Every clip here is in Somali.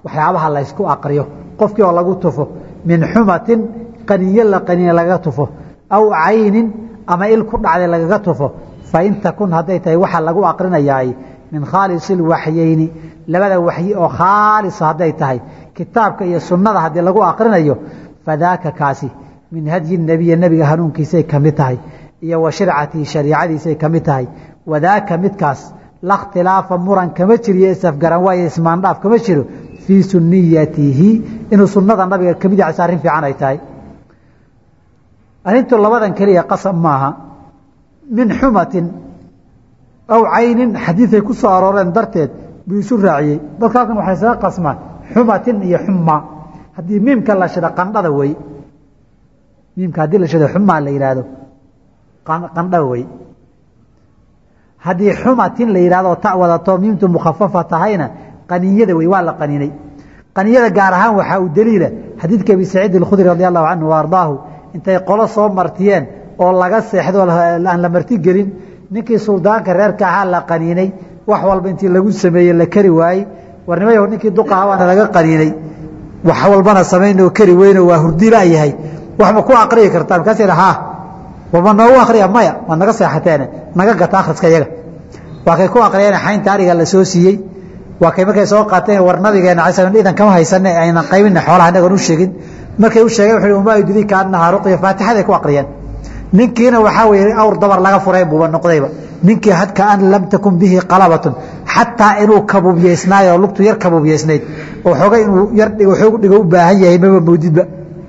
waxyaabaha laysku aqriyo qofkii oo lagu tufo min xumatin qaniyo la qaniye lagaga tufo aw caynin ama il ku dhacday lagaga tufo fain takun hadday tahay waxa lagu aqrinayaay min khaalisi lwaxyeyni labada waxyi oo khaalisa hadday tahay kitaabka iyo sunnada haddii lagu aqrinayo fadaaka kaasi min hadyi nebiya nebiga hanuunkiisay ka mid tahay iyo wa shircatihi shariicadiisay ka mid tahay wadaaka midkaas la khtilaafa muran kama jiriyo isafgaran waayo ismaandhaaf kama jiro fii suniyatihi inuu sunnada nabiga kamid yahay arrin fiican ay tahay arrintu labadan keliya qasab maaha min xumatin aw caynin xadiiday ku soo arooreen darteed buu isu raaciyey dadka halkan waxay isaga qasmaan xumatin iyo xuma haddii miimka la shida qandhada wey miimka haddii la shida xumaa la yidhaahdo qandha wey haddii xumatin la yidhahdo ta wadato miimtu mukhafafa tahayna qaninyada wey waa la qaninay qaniyada gaar ahaan waxaa u daliila xadiidka abi saciid alkhudri radi allahu canhu wa ardaahu intay qolo soo martiyeen oo laga seexdo aan la marti gelin ninkii suldaanka reerka ahaa la qaniinay wax walba intii lagu sameeyey la kari waayey warnimayo ninkii duqaha waana laga qaniinay wax walbana samaynoo kari weyno waa hurdila yahay wax ma ku aqriyi kartaa markaas yidha haa wama noogu akriya maya waad naga seexateene naga gata akhriska iyaga waa kay ku aqriyeen xaynta ariga la soo siiyey waa kay markay soo qaateen war nabigeena alay slam idan kama haysane aynan qaybina xoolaha inagoon u sheegin markay u sheegeen wuxuu umaa yudrika annahaa ruqya faatixaday ku aqriyeen ninkiina waxaa weeye awr dabar laga furay buuba noqdayba ninkii hadka an lam takun bihi qalabatun xataa inuu kabuubyeysnaayo lugtu yar kabuubyeysnayd oo xoogay inuu yar xoog dhigo u baahan yahay maba moodidba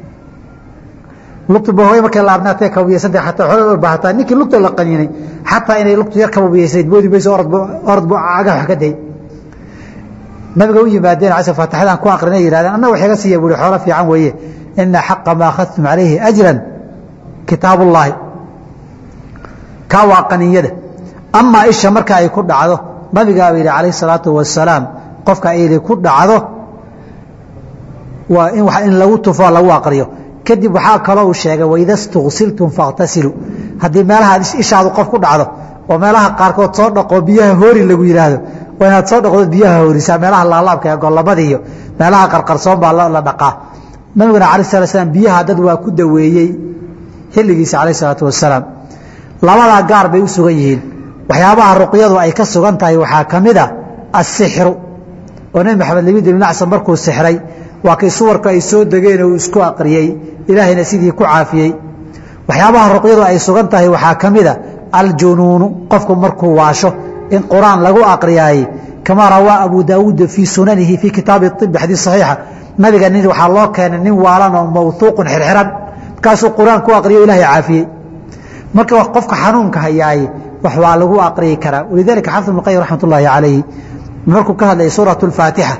lugtu bahooy markay laabnaatay kabuubyeysantay xataa xoogay u baahataa ninkii lugta la qaniinay xataa inay lugtu yar kabuubyeysnayd moodi mayso orod bu cagaha wax ka day nabiga u yimaadeen casr faatixadan ku aqrinay yihahdeen anna wax iga siiya buuri xoolo fiican weeye ina xaqa ma akhadtum calayhi ajran kitaab ullaahi kaa waa qaniyada amaa isha marka ay ku dhacdo nabigaaba yidhi calayh salaatu wasalaam qofka ayli ku dhacdo waa in in lagu tufo lagu aqriyo kadib waxaa kaloo uu sheegay waida stuksiltum fakhtasiluu haddii meelaha ishaadu qof ku dhacdo oo meelaha qaarkood soo dhaqoo biyaha hoori lagu yidhaahdo waa inaad soo dhaqdo biyaha hoorisaa meelaha laalaabka ee gollabada iyo meelaha qarqarsoon baa la dhaqaa nabiguna alay sala slam biyaha dad waa ku daweeyey xilligiisa calayh salaatu wasalaam labadaa gaar bay u sugan yihiin waxyaabaha ruqyadu ay ka sugan tahay waxaa ka mid a asixru oo nebi maxamed labid ibn acsan markuu sixray waa kay suwarka ay soo degeen uu isku aqriyey ilaahayna sidii ku caafiyey waxyaabaha ruqyadu ay sugan tahay waxaa ka mid a aljunuunu qofku markuu waasho in quraan lagu aqriyaayey kamaa rawaa abu daawuud fii sunanihi fii kitaabi ibi xadiis saxiixa nabiga nin waxaa loo keenay nin waalan oo mawhuuqun xirxiran markaasuu quraan ku aqriyo ilahay caafiyey marka qofka xanuunka hayaaye wax waa lagu aqriyi karaa walidalika xafid ibn qayim raxmat ullaahi calayhi markuu ka hadlayay suurat faatixa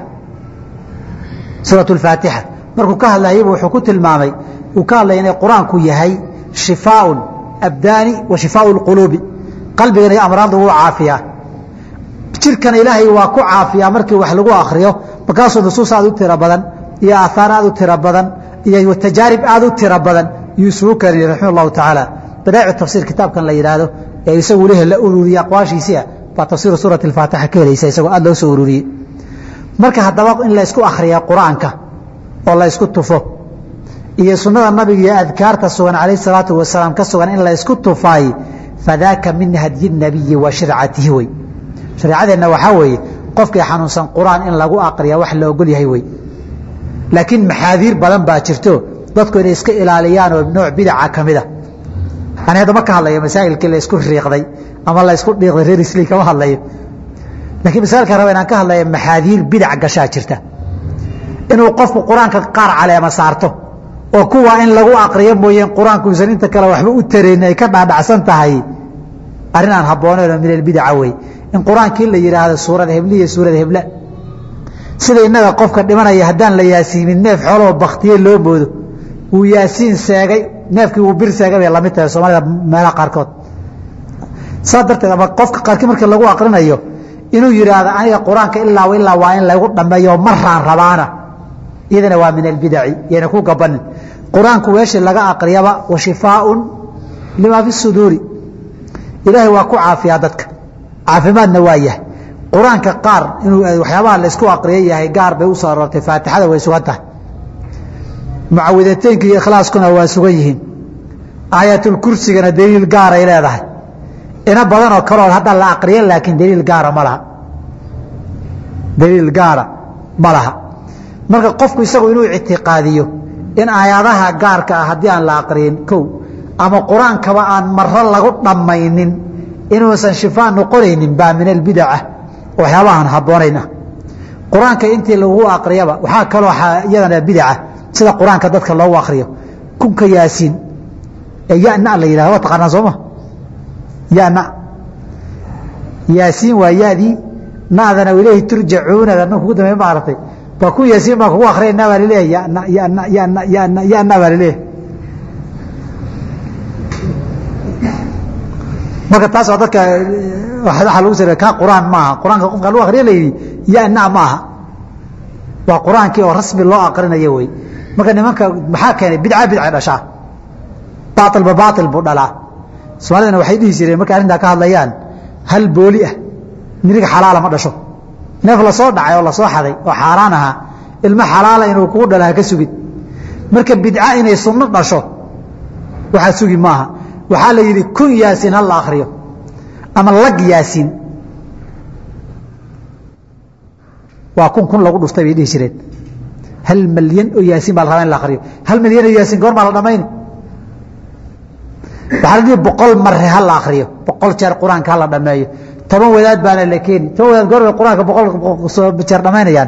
suurat alfaatixa markuu ka hadlayaybu wuxuu ku tilmaamay uu ka hadlaya inay qur-aanku yahay shifaaun abdaani wa shifaau lquluubi qalbigana amraadda wuu caafiyaa jirkana ilaahay waa ku caafiyaa markii wax lagu akriyo markaasuu nusuus aad u tiro badan iyo aahaar aad u tiro badan iyo tajaarib aad u tiro badan yuu isugu keenay raxima allahu tacaala badaa'icu tafsiir kitaabkan la yidhaahdo ee isagu leh la ururiyey aqwaashiisia baa tafsiiru suurati alfaatixa ka helaysa isagoo aad loo soo ururiyey marka haddaba in laysku akhriya qur-aanka oo laysku tufo iyo sunnada nabiga iyo adkaarta sugan calayh salaatu wasalaam ka sugan in laysku tufaay fadaaka min hadyi nabiyi wa shircatihi wey shareecadeenna waxaa weeye qofkii xanuunsan qur-aan in lagu aqriya wax la ogol yahay wey laakiin maxaadiir badan baa jirto dadku inay iska ilaaliyaan oo nooc bidaca ka mid a ani hadda ma ka hadlayo masaa'ilkii laysku riiqday ama laysku dhiiqday reer isli kama hadlayo lakiin masaailka raba inaan ka hadlaya maxaadiir bidac gashaa jirta inuu qofku qur-aanka qaar caleema saarto oo kuwa in lagu aqriyo mooyeen qur-aanku usan inta kale waxba u tarayn ay ka dhaadhacsan tahay arrin aan habbooneynoo min albidaca wey in qur-aankii la yidhaahdo suurad heble iyo suurad heble sida innaga qofka dhimanaya haddaan la yaasiimin neef xoolahoo baktiye loo moodo wuu yaasiin seegay neefkii wuu bir seegay bay lamid tahay soomaalida meelaha qaarkood saas darteed ama qofka qaarkii markii lagu aqrinayo inuu yidhaahdo aniga qur-aanka ilaa ilaa waa in lagu dhammeeyo maraan rabaana iyadana waa min albidaci yayna ku gabanin qur-aanku weeshii laga aqriyaba wa shifaaun limaa fi suduuri ilaahay waa ku caafiyaa dadka caafimaadna waa yahay qur-aanka qaar inuu waxyaabaha la isku aqriya yahay gaar bay u soo aroortay faatixada way sugan tahay mucawidateynka iyo ikhlaaskuna waa sugan yihiin aayatulkursigana daliil gaaray leedahay ina badanoo kaloo hadda la aqriya laakiin daliil gaara ma laha daliil gaara ma laha marka qofku isagu inuu ictiqaadiyo in aayadaha gaarka ah haddii aan la aqriyin kow ama qur-aankaba aan maro lagu dhammaynin inuusan shifaa noqonaynin baa min albidaca waxyaabahaan habboonayn ah qur-aanka intii lagu aqriyaba waxaa kaloo iyadana bidaca sida qur-aanka dadka loogu akriyo kunka yaasiin ee yana la yidhahdo waa taqaanaa sooma yana yaasiin waa yadii nadana ilayhi turjacuunada nan kugu dambeey maaragtay baa ku yaasiin baa kugu akhriyayna baa laleeyahay yana yana yana yana yana baa laleeyahay marka taas waa dadka waxa lagu sare ka quraan maaha quraanka qofka lagu akhriyo la yidhi yana maaha waa quraankii oo rasmi loo aqrinayo wey marka nimanka maxaa keenay bidca bidca dhashaa baatilba baatil buu dhalaa soomaalidana waxay dhihi jireen markay arrintaa ka hadlayaan hal booli ah miriga xalaala ma dhasho neef lasoo dhacay oo lasoo xaday oo xaaraan ahaa ilmo xalaala inuu kugu dhalo ha ka sugin marka bidca inay sunno dhasho waxaa sugi maaha waxaa la yidhi kun yaasiin ha la akriyo ama lag yaasiin waa kun kun lagu dhuftay bay dhihi jireen hal malyan oo yaasiin baa la rabaa in la akriyo hal malyan oo yaasiin goor baa la dhamayni waxaa la dhihi boqol mare ha la akriyo boqol jeer qur-aanka ha la dhameeyo toban wadaad baana la keeni toban wadaad goor bay qur-aanka boqol jeer dhamaynayaan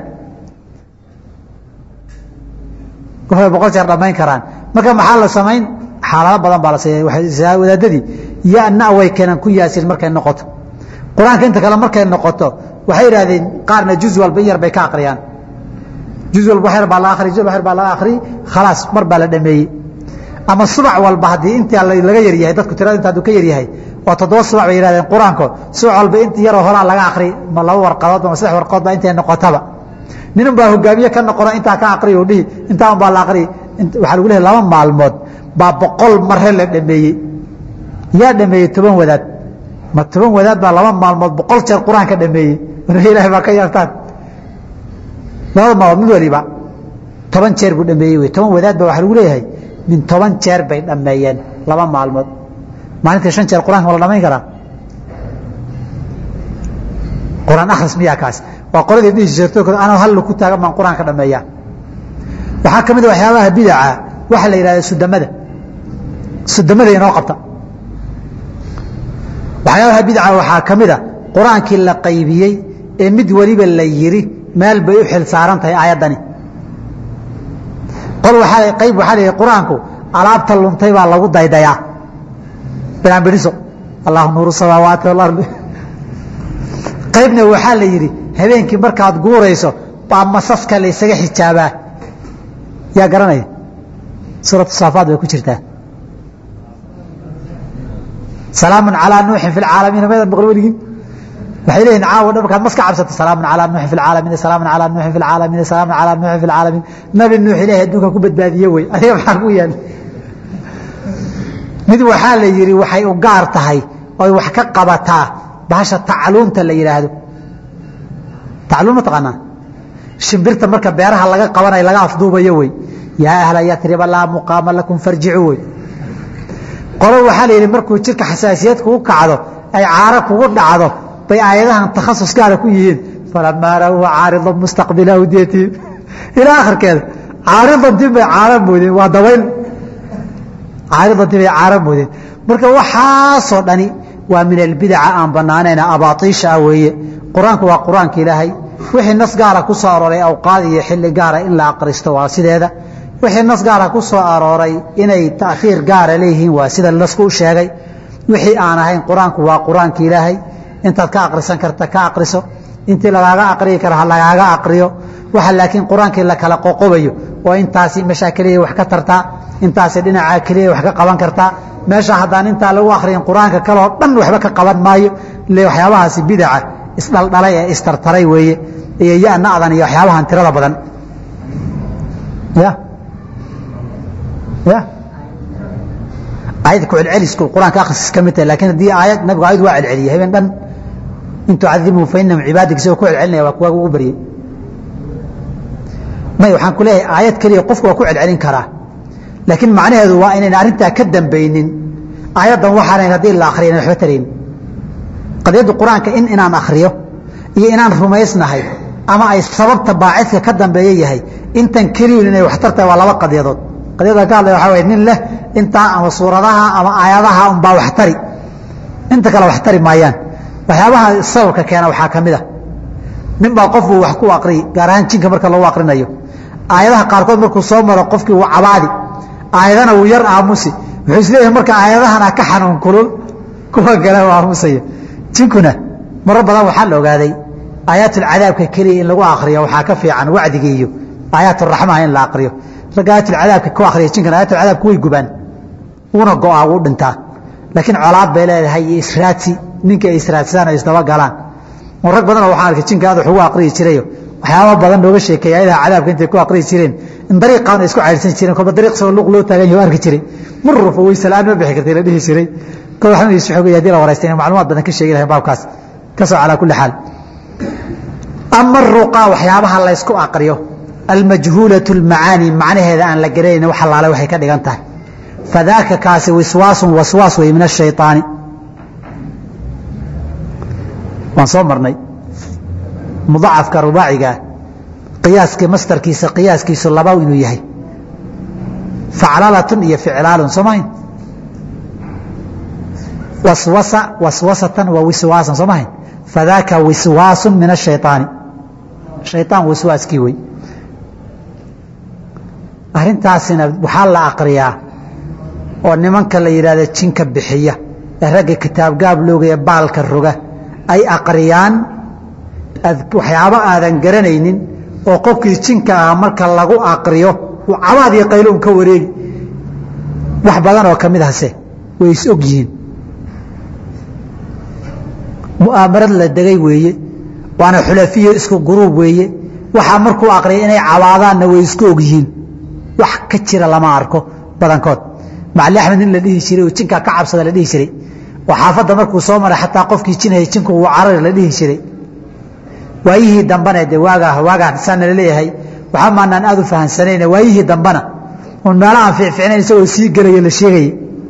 goor bay boqol jeer dhamayn karaan marka maxaa la samayn xaalado badan baa la siiya wadaadadii yana way keenaan ku yaasiin markay noqoto qur-aanka inta kale markay noqoto waxay idhahdeen qaarna juz walba in yar bay ka akriyaan juz walba wax yar baa la akri juz wax yar baa laga akri khalaas mar baa la dhameeyey ama subac walba haddii inta laga yaryahay dadku tirada inta hadduu ka yaryahay waa toddoba subac bay yihahdeen qur-aanko subac walba inta yaroo horaa laga akri ma laba warqadood ama saddex warqadood baa intay noqotaba nin baa hogaamiye ka noqono intaa ka akriyo dhihi intaa un baa la akri waxaa lagu lehay laba maalmood baa boqol mare la dhameeyey yaa dhameeyey toban wadaad ma toban wadaad baa laba maalmood boqol jeer qur-aanka dhameeyey war ilahay baa ka yaabtaan labada maalmood mid waliba toban jeer buu dhameeyey wey toban wadaad baa waxaa lagu leeyahay min toban jeer bay dhameeyeen laba maalmood maalintii shan jeer qur-aanka ma la dhamayn karaa qur-aan akhris miyaa kaas waa qoladii dhihi jirto anoo hal ku taagan baan qur-aanka dhameeyaa waxaa ka mid a waxyaabaha bidaca waxaa la yidhahda sudamada sudamada inoo qabta waxyaabaha bidca waxaa ka mid a qur-aankii la qaybiyey ee mid weliba la yiri meel bay u xil saaran tahay aayaddani qol waaa qayb waxaa la yidhi qur-aanku alaabta luntay baa lagu daydayaa binaanbidhiso allahu nuuru samaawaati walardi qaybna waxaa la yidhi habeenkii markaad guurayso baa masaska la ysaga xijaabaa yaa garanaya suuratu saafaad bay ku jirtaa salaamu calaa nuuxin fi lcaalamiina maydan maql weligin waxay leeyihin caawa dhan markaad mas ka cabsato salaamu calaa nuuxin fi lcaalamiin salaamu calaa nuuxin fi lcaalamiin salaamu calaa nuuxin fi lcaalamiin nabi nuux ilahi adduunka ku badbaadiye wey adiga maxaa ku yaal mid waxaa la yidhi waxay u gaar tahay oy wax ka qabataa bahasha tacluumta la yidhaahdo tacluum ma taqaanaa shimbirta marka beeraha laga qabanayo laga afduubayo wey yaa ahla yatriba laa muqaama lakum farjicuu wey qolo waxaa la yidhi markuu jirka xasaasiyad kugu kacdo ay caaro kugu dhacdo bay aayadahan takhasus gaara ku yihiin falamaa ra'uuha caaridan mustaqbila awdiyatihim ilaa akhirkeeda caaridantii bay caaro moodeen waa dabayl caaridantii bay caaro moodeen marka waxaasoo dhani waa min albidaca aan banaanayna abaatiisha ah weeye qur-aanku waa qur-aanka ilaahay wixii nas gaara ku soo arooray awqaad iyo xilli gaara in la aqristo waa sideeda wixii nas gaara ku soo arooray inay taakhiir gaara leeyihiin waa sida nasku u sheegay wixii aan ahayn qur-aanku waa qur-aanka ilaahay intaad ka aqrisan karta ka aqriso intii lagaaga aqriyi kara ha lagaaga aqriyo waxa laakiin qur-aankii la kala qoqobayo oo intaasi meeshaa keliya wax ka tartaa intaasi dhinacaa keliya wax ka qaban kartaa meesha haddaan intaa lagu akriyin qur-aanka kaloo dhan waxba ka qaban maayo ile waxyaabahaasi bidaca isdhaldhalay ee istartaray weeye iyo yana'dan iyo waxyaabahan tirada badan ya ya aayadda ku celcelisku qur-aanka akhrisis ka mid tahay lakin haddii aayad nabigu aayad waa celceliyey habeen dhan in tucadibuu fa inahum cibaadig isagoo ku celcelinaya waa kuwaaga ugu baryey may waxaan ku leeyahay aayad keliya qofku waa ku celcelin karaa laakiin macnaheedu waa inayn arrintaa ka dambaynin aayaddan waxaanayn haddii la akhriyan waxba tarayn qadiyadda qur-aanka in inaan akhriyo iyo inaan rumaysnahay ama ay sababta baacidka ka dambeeya yahay intan keliyun inay waxtar tahay waa laba qadiyadood qadiyada ka hadlaya waxaa waye nin leh intaa ama suuradaha ama aayadaha unbaa waxtari inta kale waxtari maayaan waxyaabaha sababka keena waxaa ka mid a nin baa qofuu wax ku aqriyi gaar ahaan jinka marka lagu aqrinayo aayadaha qaarkood markuu soo maro qofkii wuu cabaadi aayadana wuu yar aamusi wuxuu isleeyahay marka aayadahana ka xanuun kulul kuwa kale u aamusaya jinkuna marar badan waxaa la ogaaday aayaatulcadaabka keliya in lagu akriyo waxaa ka fiican wacdiga iyo aayaaturaxmaha in la akriyo ragga aayatulcadaabka ku akriya jinkan aayatulcadaabka way gubaan wuuna go-aa wuu dhintaa laakiin colaad bay leedahay iyo israadsi ninka ay israadsadaan ay isdaba galaan oo rag badanoo waxaan arkay jinka aad wax ugu aqriyi jirayo waxyaaba badan nooga sheekeeya ayadaha cadaabka intay ku aqriyi jireen in dariiqaan ay isku caydhsan jireen kolba dariiq sagoo luuq loo taagan yahay arki jiray murrufa weyse la-aan ma bixi kartay la dhihi jiray kol waxaan is xoogay hadii la waraystay inay macluumaad badan ka sheegi lahayn baabkaas ka soo calaa kulli xaal ama ruqa waxyaabaha la ysku aqriyo almajhuulatu almacaani macnaheeda aan la garanayn wax allaale waxay ka dhigan tahay fadaaka kaasi wiswaasun waswaas wey min ashayطaani waan soo marnay mudacafka rubaacigaa qiyaaskii mastarkiisa qiyaaskiisu laba inuu yahay faclalatun iyo ficlaalun soomahayn waswasa waswasatan wa wiswaasan soomahayn fadaaka wiswaasun min ashayطaani shayطaan waswaaskii wey arrintaasina waxaa la aqriyaa oo nimanka la yidhahda jinka bixiya ee ragga kitaabgaab loogaya baalka roga ay aqriyaan waxyaabo aadan garanaynin oo qofkii jinka ah marka lagu aqriyo uu cabaad iyo qayloun ka wareegi wax badan oo ka mid hase way is og yihiin mu'aamarad la degay weeye waana xulafiyo isku guruub weeye waxaa markuu aqriya inay cabaadaanna way isku og yihiin wax ka jira lama arko badankood macali axmed nin la dhihi jiray oo jinkaa ka cabsada la dhihi jiray oo xaafadda markuu soo maray xataa qofkii jinhaya jinku wuu carari la dhihi jiray waayihii dambana de waagaa waagaan saana laleeyahay waxaa maanaan aad u fahamsanayna waayihii dambana un meelahaan fiicficnayn isagoo sii gelaya la sheegayay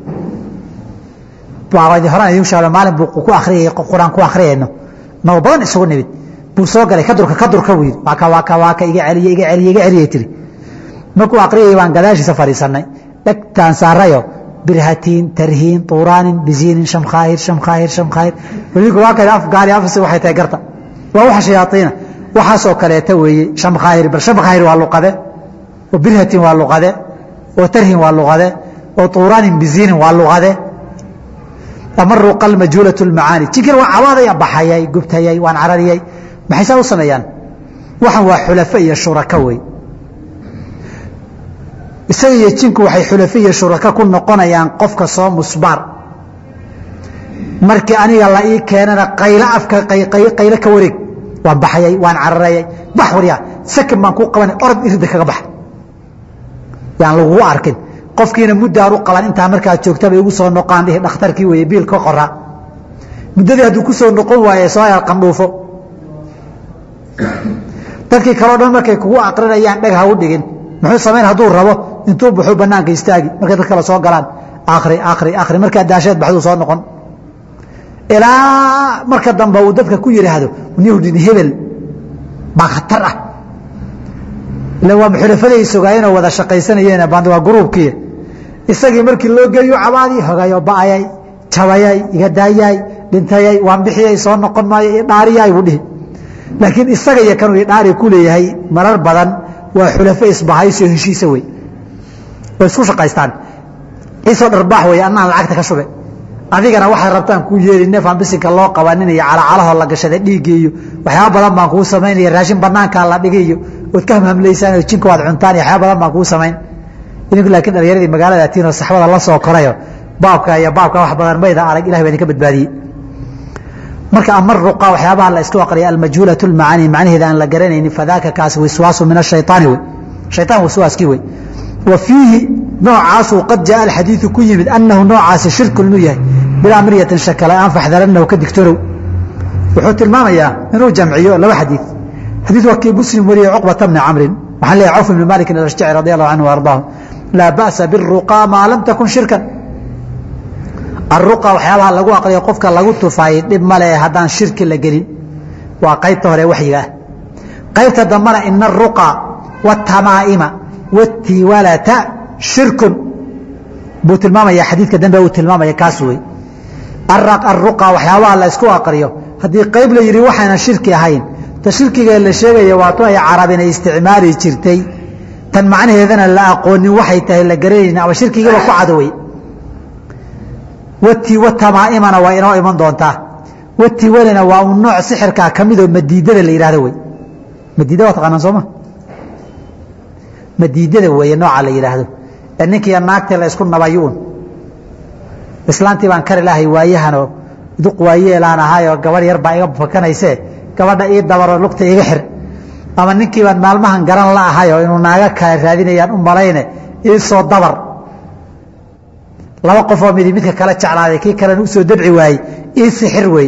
horaan idiin sheegno maalin buu ku akhriyay qur-aan ku akhriyayno nabo badan isugu nimid buu soo galay kadurka kadurka buu yidhi waaka waaka waaka iga celiye iga celiye iga celiyay tiri markuu akhriyay baan gadaashiisa fadhiisannay dhegtaan saarayo birhatiin tarhiin tuuraanin biziinin shamkhaahir shamkhaahir shamkhaahir weliku waa kale af gaari afsi waxay tahay garta waa waxa shayaaiina waxaasoo kaleeta weeye shamkhaahir bal shamkhaahir waa luqade oo birhatiin waa luqade oo tarhiin waa luqade oo tuuraanin biziinin waa luqade ama ruqa almajhuulatu lmacaani jinkina waa cabaadaya baxayay gubtayay waan carariyay maxay saa u sameeyaan waxan waa xulafo iyo shuraka wey isaga iyo jinku waxay xulafe iyo shuraka ku noqonayaan qofka soo musbaar markii aniga la ii keenana qaylo afka qaylo ka wareeg waan baxayay waan cararayay bax waryaa sakan baan kuu qabanay orod irida kaga bax yaan lagugu arkin qofkiina muddaan u qaban intaa markaa joogtaba igu soo noqaan dhihi dhakhtarkii weeye biil ka qoraa muddadii hadduu ku soo noqon waaye soo yar qandhuufo dadkii kaleo dhan markay kugu aqrinayaan dheg ha u dhigin muxuu samayn hadduu rabo intuu baxuu banaanka istaagi markay dad kale soo galaan akri akri akri markaa daasheed baxduu soo noqon ilaa marka dambe uu dadka ku yidhaahdo newdin hebel baa khatar ah ila waa xulafaday sogaayeenoo wada shaqaysanayeen band waa gruubkii isagii markii loo geeyo cabaadii hogayo ba'ayay jabayay iga daayay dhintayay waan bixiyay soo noqon maayo idhaariyay buu dhihi laakiin isaga iyo kanuu idhaari ku leeyahay marar badan waa xulafo isbahayso heshiisa wey way isku shaqaystaan ciisoo dharbaax wey annaan lacagta ka shube adigana waxay rabtaan kuu yeeli neefaan bisinka loo qabanin iyo calacalahoo la gashada dhiiggi iyo waxyaaba badan baan kuu samaynaya raashin banaankaa la dhigi iyo ood ka hamhamlaysaan oo jinka waad cuntaan iyo waxyaaba badan baan kuu samayn idinku laakiin dhallinyaradii magaalada atiinoo saxbada la soo korayo baabka iyo baabka wax badan mayda arag ilahi baa idinka badbaadiyey marka ama ruqa waxyaabaha la isku aqriya almajhuulatu lmacaani macnaheeda aan la garanaynin fadaaka kaasi wiswaasu min ashayطaani wey shayطaan waswaaskii wey wa fiihi noocaasuu qad jaa alxadiidu ku yimid annahu noocaasi shirku inuu yahay bilaa miryatin shakala aan faxdaranahu ka digtorow wuxuu tilmaamayaa inuu jamciyo laba xadiid xadiid waa kii muslim wariyey cuqbata bni camrin waxaan leeyahay cawf ibni malikin alashjaci radi allahu canhu ardaahu laa ba'sa biruqaa maa lam takun shirkan aruqa waxyaabaha lagu aqriyo qofka lagu tufaayey dhib male haddaan shirki la gelin waa qaybta hore waxyiga ah qaybta dambana ina aruqa waatamaa'ima waatiwalata shirkun buu tilmaamaya xadiidka dambe uu tilmaamaya kaas wey aruqa waxyaabaha la ysku aqriyo haddii qayb la yidhi waxaynan shirki ahayn ta shirkiga la sheegaya waa tu ay carabin ay isticmaali jirtay tan macnaheedana la aqoonin waxay tahay la garanaynin ama shirkigiiba ku cadowey wati watamaa'imana waa inoo iman doontaa wati walina waa un nooc sixirkaa ka midoo madiidada la yidhahdo wey madiida waa taqaanaan sooma madiidada weeye nooca la yidhaahdo ee ninkiiyo naagtii la isku nabayuun islaantii baan kari lahay waayahanoo duq waayeelaan ahaayoo gabadh yar baa iga fakanaysee gabadha ii dabaroo lugta iga xir ama ninkii baan maalmahan garan la ahayoo inuu naaga kale raadinayaan u malayne ii soo dabar laba qofoo midi midka kala jeclaaday kii kalena u soo dabci waayey ii sixir wey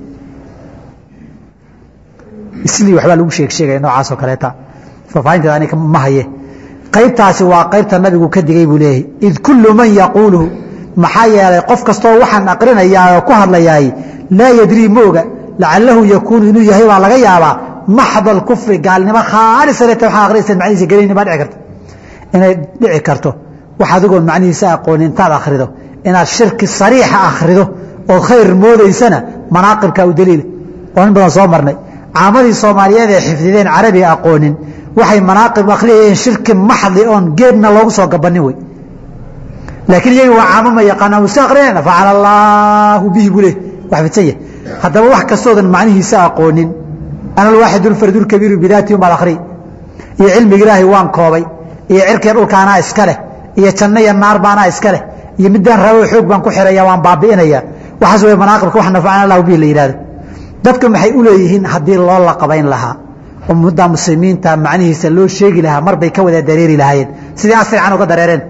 islii waxbaa lagu sheeg sheegaya noocaasoo kaleeta faafaahinteeda anika ma haye qaybtaasi waa qaybta nabigu ka digay buu leeyahay id kullu man yaquuluhu maxaa yeelay qof kastoo waxaan aqrinayaa oo ku hadlayaay laa yadrii ma oga lacalahu yakuunu inuu yahay baa laga yaabaa maxda alkufri gaalnimo khaalisaneta waxaa aqrinaysa macnihiisa gelayni baa dhici karta inay dhici karto wax adigoon macnihiisa aqooni intaad akhrido inaad shirki sariixa akhrido ood khayr moodaysana manaaqibka u daliila oo in badan soo marnay caamadii soomaaliyeed ee xifdideen carabiga aqoonin waxay manaaqib akhriyayeen shirki maxdi oon geedna loogu soo gabanin wey laakiin iyaga waa caamo ma yaqaanaan wuu iska akrinayna facala allaahu bihi buu leh wax fidsan yahay haddaba wax kastoodan macnihiisa aqoonin ana alwaaxid ulfardu lkabiiru bidaati umaad akhri iyo cilmiga ilaahay waan koobay iyo cirkii dhulkaanaa iska leh iyo janno iyo naar baanaa iska leh iyo midaan rabo xoog baan ku xiraya waan baabi'inaya waxaas way manaaqibka wax nafacana allahu bihi la yidhahdo dadka maxay u leeyihiin haddii loo laqabayn lahaa oo muddaa muslimiinta macnihiisa loo sheegi lahaa mar bay ka wada dareeri lahaayeen sidii asrican uga dareereen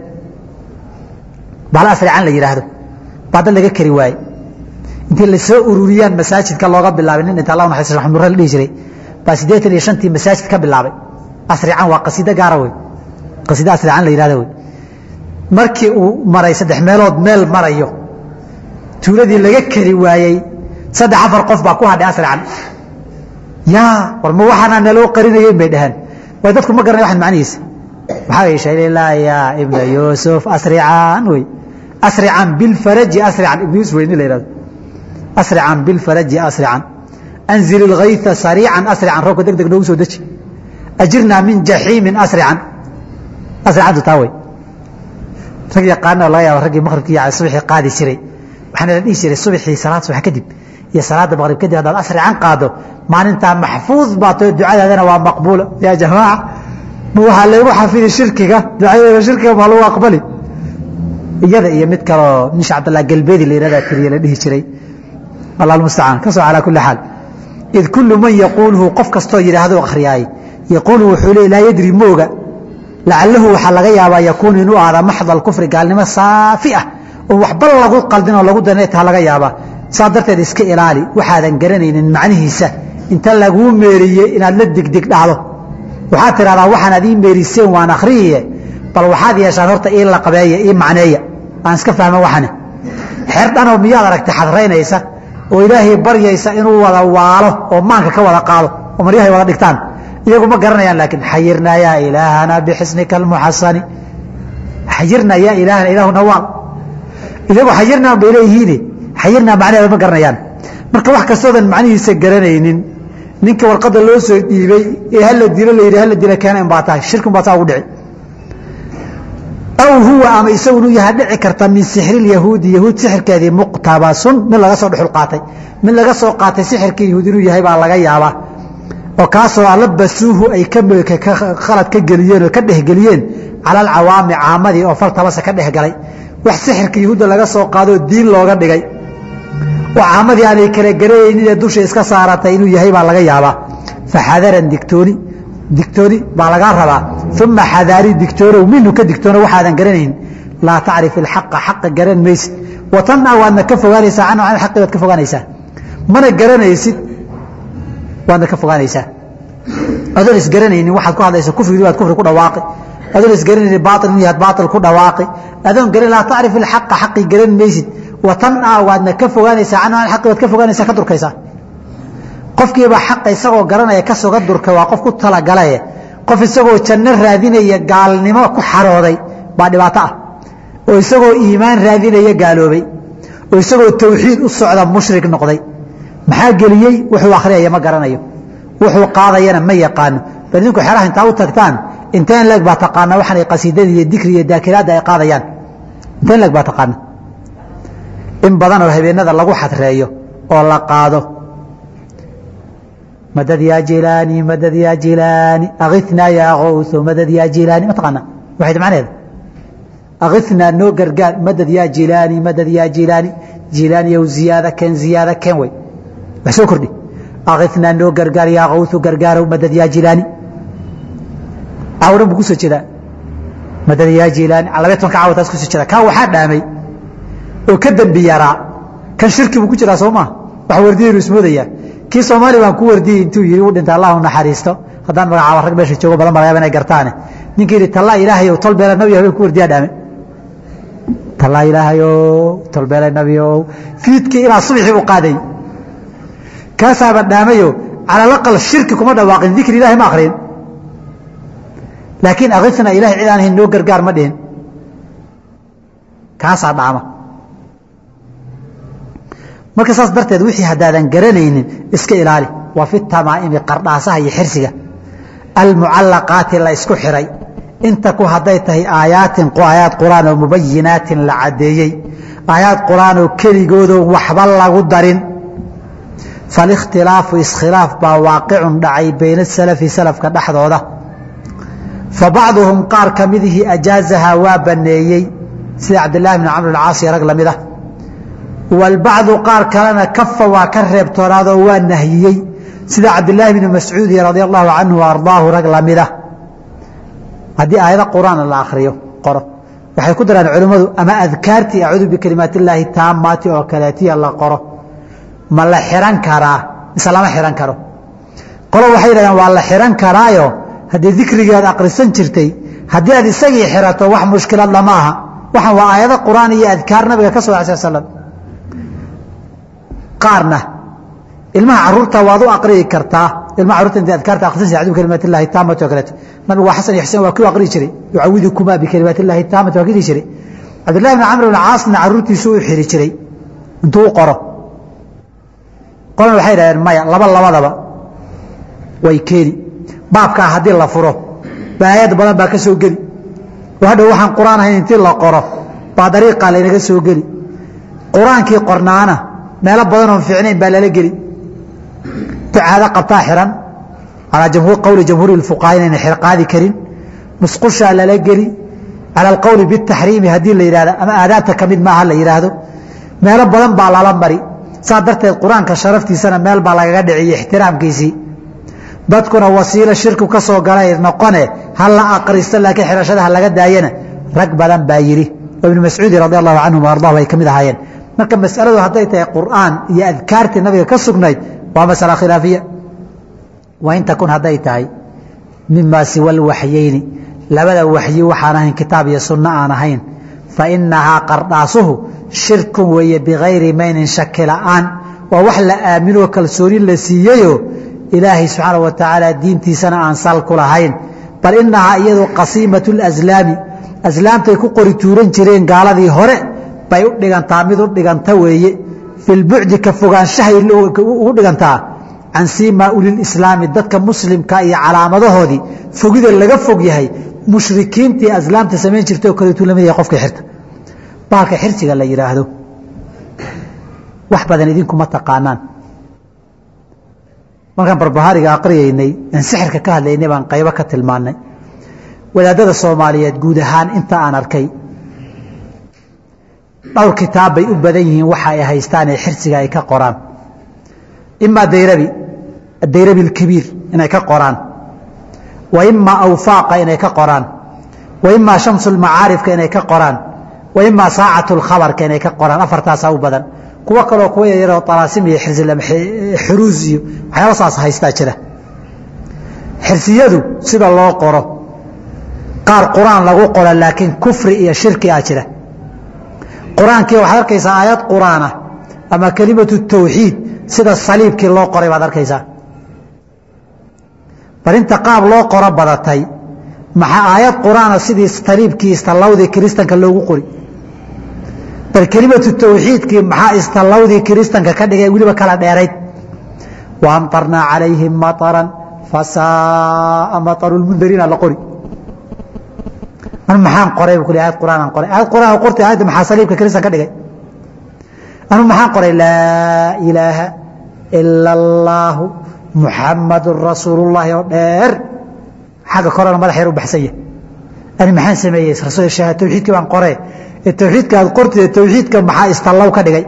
bahal asrican la yidhaahdo baa dad laga kari waaye intii lasoo ururiyaan masaajidka looga bilaabay nin inta allah naxariis maxamed nurre la dhihi jiray baa siddeetan iyo shantii masaajid ka bilaabay asrican waa qasiido gaara wey qasiido asrican la yidhahdo wey markii uu maray saddex meelood meel marayo tuuladii laga kari waayey saddex afar qof baa ku hadhay asrican yaa war ma waxaana naloo qarinayeyn bay dhaheen way dadku ma garanay waxan macnihiisa maxaa yeeshay lilaa yaa ibna yuusuf asrican wey asrican bilfaraji asrican ibna yuusuf weyni la yidhahdo asrican bilfaraji asrican anzil ilgayta sariican asrican roobka deg deg noogu soo deji ajirnaa min jaxiimin asrican asricantu taa wey rag yaqaana laga yaaba raggii maqribkii subaxii qaadi jiray waxaana la dhihi jiray subaxii salaad subax kadib iyo salaada maqrib kadib haddaad asrican qaado maalintaa maxfuud baa too ducadaadana waa maqbuula yaa jamaaca ma waxaa laygu xafidi shirkiga ducadeeda shirkiga maa lagu aqbali iyada iyo mid kaloo nisha cabdallah galbeedi la yihahdaa tiriye la dhihi jiray allah almustacaan ka soo calaa kulli xaal id kullu man yaquuluhu qof kastoo yidhaahdo akhriyaay yaquulu wuxuu leey laa yadri mooga lacalahu waxaa laga yaabaa yakuunu inuu ahda maxda alkufri gaalnimo saafi ah oo waxba lagu qaldin oo lagu daran taa laga yaabaa saa darteed iska ilaali waxaadan garanaynin macnihiisa inta laguu meeriyey inaad la degdeg dhacdo waxaad tidhahdaa waxaanaad ii meeriseen waan akhriyiye bal waxaad yeeshaan horta ii laqabeeya ii macneeya aan iska fahma waxane xeer dhanoo miyaad aragtay xadraynaysa oo ilaahay baryaysa inuu wada waalo oo maanka ka wada qaado oo maryahay wada dhigtaan iyagu ma garanayaan laakiin xayirnaa yaa ilaahana bixisnika almuxasani xayirnaa yaa ilaahana ilaahuna waal iyagu xayirnaa bay leeyihiine xayirnaa macnaheeda ma garanayaan marka wax kastoodan macnihiisa garanaynin ninka warqadda loo soo dhiibay ee hala dilo la yidhi hala dila keena in baa tahay shirkin baa saa ugu dhici aw huwa ama isagu inuu yaha dhici karta min sixri yahuudi yahuud sixirkeedii muqtabasun mid laga soo dhexul qaatay mid laga soo qaatay sixirkii yahuud inuu yahay baa laga yaabaa oo kaasoo alabasuuhu ay khalad ka geliyeen oo ka dhehgeliyeen cala alcawaami caamadii oo fartabase ka dhehgalay wax sixirka yahuudda laga soo qaadoo diin looga dhigay oo caamadii aanay kala garanaynin ee dusha iska saaratay inuu yahay baa laga yaabaa faxadaran digtooni digtooni baa lagaa rabaa uma xadaari digtoonow minhu ka digtoono waxaadan garanayn laa tacrif ilxaqa xaqa garan maysid watanna waadna ka fogaanaysaa canhu can xaqi baad ka fogaanaysaa mana garanaysid waadna ka fogaanaysaa adoon isgaranaynin waxaad ku hadlaysa kufrigii baad kufri ku dhawaaqi adoon isgaranaynin baatil inuu yahaad baatil ku dhawaaqi adoon garan laa tacrif ilxaqa xaqi garan maysid watan a waadna ka fogaanaysaa canhu an xaqi waad ka fogaanaysaa ka durkaysaa qofkiiba xaqa isagoo garanaya ka soga durka waa qof ku talagalaye qof isagoo janno raadinaya gaalnimo ku xarooday baa dhibaato ah oo isagoo iimaan raadinaya gaaloobay oo isagoo tawxiid u socda mushrik noqday maxaa geliyey wuxuu akhriyaya ma garanayo wuxuu qaadayana ma yaqaano bal idinku xeraha intaa u tagtaan inteen leeg baa taqaana waxaanay qasiidadii iyo dikri iyo daakiraadda ay qaadayaan inteen leeg baa taqaana in badan oo habeenada lagu xadreeyo oo la qaado madad yaa jilaani madad yaa jilaani akhithnaa yaa kawso madad yaa jilaani ma taqaana waxayd macnaheeda akhithnaa noo gargaar madad yaa jilaani madad yaa jilaani jilaani yow ziyaada keen ziyaada keen wey wax soo kordhi akhithnaa noo gargaar yaa kawsu gargaarow madad yaa jilaani cawdhan buu kusoo jeedaa madad yaa jilaani labaya tobanka caawataas kusoo jeeda kaa waxaa dhaamay oo ka dembi yaraa kan shirki buu ku jiraa soo maa wax wardiyaynu ismoodayaa kii soomaali baan ku wardiyey intuu yidhi u dhinta allah u naxariisto haddaan magacaaba rag meesha joogo badan malayaaba inay gartaane ninkii yidhi tallaa ilaahayow tolbeela nabi habeen ku wardiyaa dhaame tallaa ilaahayow tolbeela nabiow fiidkii ilaa subaxii u qaaday kaasaaba dhaamayo calalaqal shirki kuma dhawaaqin dikri ilahi ma akrin laakiin akifna ilahay cid aan ahayn noo gargaar ma dhihin kaasaa dhaama marka saas darteed wixii haddaadan garanaynin iska ilaali waa fi tamaa'imi qardhaasaha iyo xirsiga almucallaqaati la isku xiray inta ku hadday tahay aayaatin aayaad qur'aan oo mubayinaatin la caddeeyey aayaad qur'aan oo keligoodoon waxba lagu darin falikhtilaafu iskhilaaf baa waaqicun dhacay bayna salafi salafka dhexdooda fa bacduhum qaar ka midihii ajaazahaa waa banneeyey sida cabdillaahi bni camr alcaasi rag lamid ah walbacdu qaar kalena kafa waa ka reebtoonaadoo waa nahyiyey sida cabdilaahi bni mascuudi radia allahu canhu ardaahu rag lamida haddii aayado qur'aan la akriyo qoro waxay ku daraan culimmadu ama adkaartii acuudu bikalimaat illaahi taamaati oo kaleetiya la qoro ma la xiran karaa mise lama xiran karo qolo waxay yidhahdeen waa la xiran karaayo haddii dikrigeed akrisan jirtay haddii aad isagii xirato wax mushkilad lama aha waxaan waa aayado qur'aan iyo adkaar nabiga ka soo sal slam qaarna ilmaha caruurta waad u aqriyi kartaa ilmaha carurta inta adkaarta akhrisanaysa acuudu bikalimaat illahi taamati oo kaleeto nabigu waa xasan iyo xuseen waa kii aqriyi jiray yucawidukumaa bikalimaat illahi taamati waa kii jiray cabdillahi bni camr bn caasna caruurtiisu u xiri jiray intuu u qoro qolana waxay dhahdeen maya laba labadaba way keeni baabkaa haddii la furo baayad badan baa ka soo geli oo hadhow waxaan qur'aan ahayn intii la qoro baa dariiqaa laynaga soo geli qur-aankii qornaana meelo badan oon fiicnayn baa lala geli ducaado qabtaa xiran calaa qowli jamhuuri اfuqahaa inayna qaadi karin musqushaa lala geli cala alqowli bitaxriimi haddii la yidhahdo ama aadaabta ka mid maaha la yidhaahdo meelo badan baa lala mari saa darteed qur-aanka sharaftiisana meel baa lagaga dhiciyo ixtiraamkiisii dadkuna wasiilo shirku ka soo galay noqone ha la aqristo laakiin xirashada ha laga daayana rag badan baa yidhi oo ibnu mascuudi radi allahu canhum ardahu ay ka mid ahaayeen marka masaladu hadday tahay qur'aan iyo adkaartii nabiga ka sugnayd waa masala khilaafiya wa in takun hadday tahay mimaa siwa lwaxyeyni labada waxyi waxaan ahayn kitaab iyo sunno aan ahayn fa inahaa qardhaasuhu shirkun weeye bikayri maynin shaki la'aan waa wax la aaminoo kalsooni la siiyeyo ilaahay subxaana wa tacaala diintiisana aan sal ku lahayn bal inahaa iyadu qasiimatu laslaami aslaamtay ku qori tuuran jireen gaaladii hore bay u dhigantaa mid u dhiganta weeye fi lbucdi ka fogaanshahay ugu dhigantaa can siimaa ulilislaami dadka muslimka iyo calaamadahoodii fogida laga fog yahay mushrikiintii aslaamta samayn jirta oo kaleetuu lamid yahay qofka xirta baalka xirsiga la yidhaahdo wax badan idinkuma taqaanaan markaan barbahaariga aqriyaynay aan sixirka ka hadlaynay baan qaybo ka tilmaannay wadaadada soomaaliyeed guud ahaan inta aan arkay dhowr kitaab bay u badan yihiin waxa ay haystaan ee xirsiga ay ka qoraan imaa dayrabi adayrabi alkabiir inay ka qoraan wa imaa awfaaqa inay ka qoraan wa imaa shamsu lmacaarifka inay ka qoraan wa imaa saacatu lkhabarka inay ka qoraan afartaasaa u badan kuwo kaloo kuwa yaryaroo talaasim iyo xuruus iyo waxyaaba saas haystaa jira xirsiyadu sida loo qoro qaar qur-aan lagu qoro laakiin kufri iyo shirki a jira qur-aankii waxaad arkaysaa aayad qur-aanah ama kelimatu tawxiid sida saliibkii loo qoray baad arkaysaa bal inta qaab loo qoro badatay maxaa aayad qur-aana sidii saliibkii istallawdii kiristanka loogu qori bal kelimatu tawxiidkii maxaa istallawdii kiristanka ka dhigay weliba kala dheerayd wa amtarnaa calayhim maطaran fasaaa maطaru lmundariina la qori an maxaan qoray bu ku ayad qur'aanaan qoray ayad qur'aan qortay aayadda maxaa saliibka kiristan ka dhigay anu maxaan qoray laa ilaaha ila allaahu muxamadun rasuulullaahi oo dheer xagga korena madax yar u baxsan yahy ani maxaan sameeyey tawxiidkii baan qoree ee tawxiidka aad qortid tawxiidka maxaa istallaw ka dhigay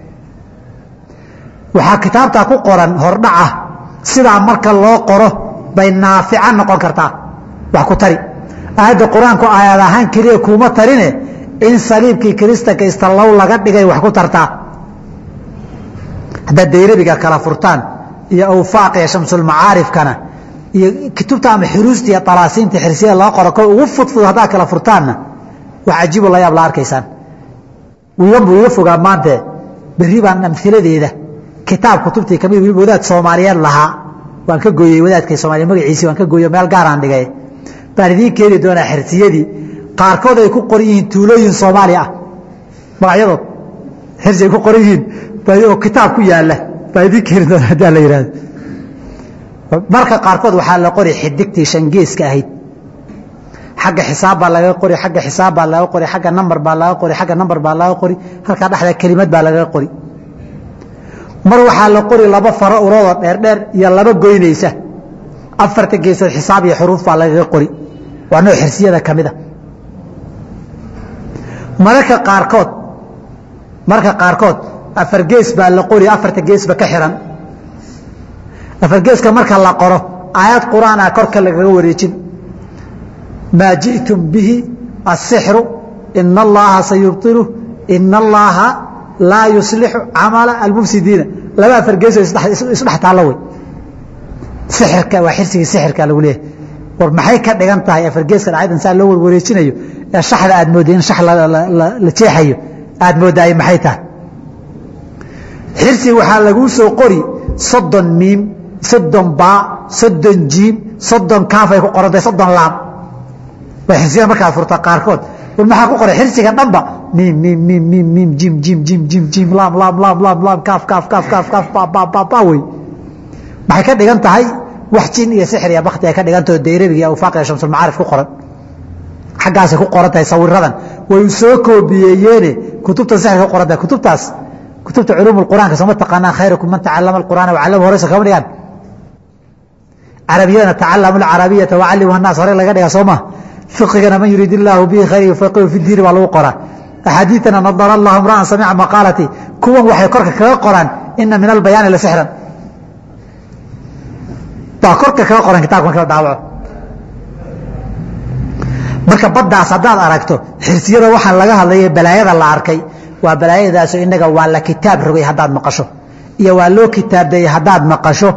waxaa kitaabtaa ku qoran hordhaca sidaa marka loo qoro bay naafica noqon kartaa wax ku tari aayadda qur-aanku aayad ahaan keliya kuuma tarine in saliibkii kiristanka istallaw laga dhigay wax ku tartaa haddaad dayrabiga kala furtaan iyo awfaaq iyo shamsulmacaarifkana iyo kutubta ama xuruusta iyo talaasiinta xirsiyada laga qoro ko ugu fudfud haddaad kala furtaanna wax cajiibo la yaab la arkaysaan wiigan buu iga fogaa maante berri baan amhiladeeda kitaab kutubtii kamid weliba wadaad soomaaliyeed lahaa waan ka gooyey wadaadka soomaaliya magaciisii waan ka gooyo meel gaaraan dhigay baan idiin keeni doonaa xirsiyadii qaarkood ay ku qoran yihiin tuulooyin soomaali ah magacyadood xirsi ay ku qoran yihiin oo kitaab ku yaala baa idiin keeni doona haddaa la yihahdo marka qaarkood waxaa la qori xidigtii shangeeska ahayd xagga xisaab baa laga qori agga xisaab baa laga qori agga namber baa laga qori agga namber baa laga qori halkaa dhexda kelimad baa lagaga qori mar waxaa la qori laba faro uroodoo dheerdheer iyo laba goynaysa afarta geesood xisaab iyo xuruuf baa lagaga qori waa nooc xirsiyada ka mida mararka qaarkood marka qaarkood afar gees baa la qori afarta geesba ka xiran afar geeska marka la qoro aayad qur-aan ah korka lagaga wareejin maa jiئtum bihi الsixru ina اllaha sayubطilu ina اllaha laa yuslixu camala almufsidiina laba afar geesoo isdhex taallo wey sixirka waa xirsigii sixirka lagu leeyahay war maxay ka dhigan tahay afar geeska dhacaydan saa loo warwareejinayo ee shaxda aad moodday in shax la jeexayo aad mooddaay maxay tahay xirsi waxaa laguu soo qori soddon miim soddon baa soddon jiim soddon kaafay ku qorantay soddon laam waa xirsiyada markaad furta qaarkood war maxaa ku qoray xirsiga dhanba miim miim miim miim miim jim jim jim jim jim laam laam laam laam laam kaaf kaaf kaaf kaaf kaaf ba ba ba ba wey maxay ka dhigan tahay wax jin iyo sixir iyo bakti ay ka dhigantaho dayrabiga iyo awfaaq iyo shamsulmacaarif ku qoran xaggaasay ku qoran tahay sawiradan way soo koobiyeeyeene kutubta sixirka ku qoran tahay kutubtaas kutubta culuum quraanka sooma taqaanaan khayrukum man tacalama alqur'aana wacallama horeysa kama dhigaan carabiyadana tacalamu alcarabiyata wacallimu annaas hore laga dhigaa soo ma fiqigana man yuriid illaahu bihi khayr yufaqihu fi diini baa lagu qoraa axaadiidana nadara allahu imra'an samica maqaalati kuwan waxay korka kaga qoraan ina min albayaani la sixran baa korka kaga qoran kitabka marka la daawaco marka baddaas haddaad aragto xirsiyada waxaa laga hadlaya balaayada la arkay waa balaayadaaso inaga waa la kitaab rogay haddaad maqasho iyo waa loo kitaabdayey haddaad maqasho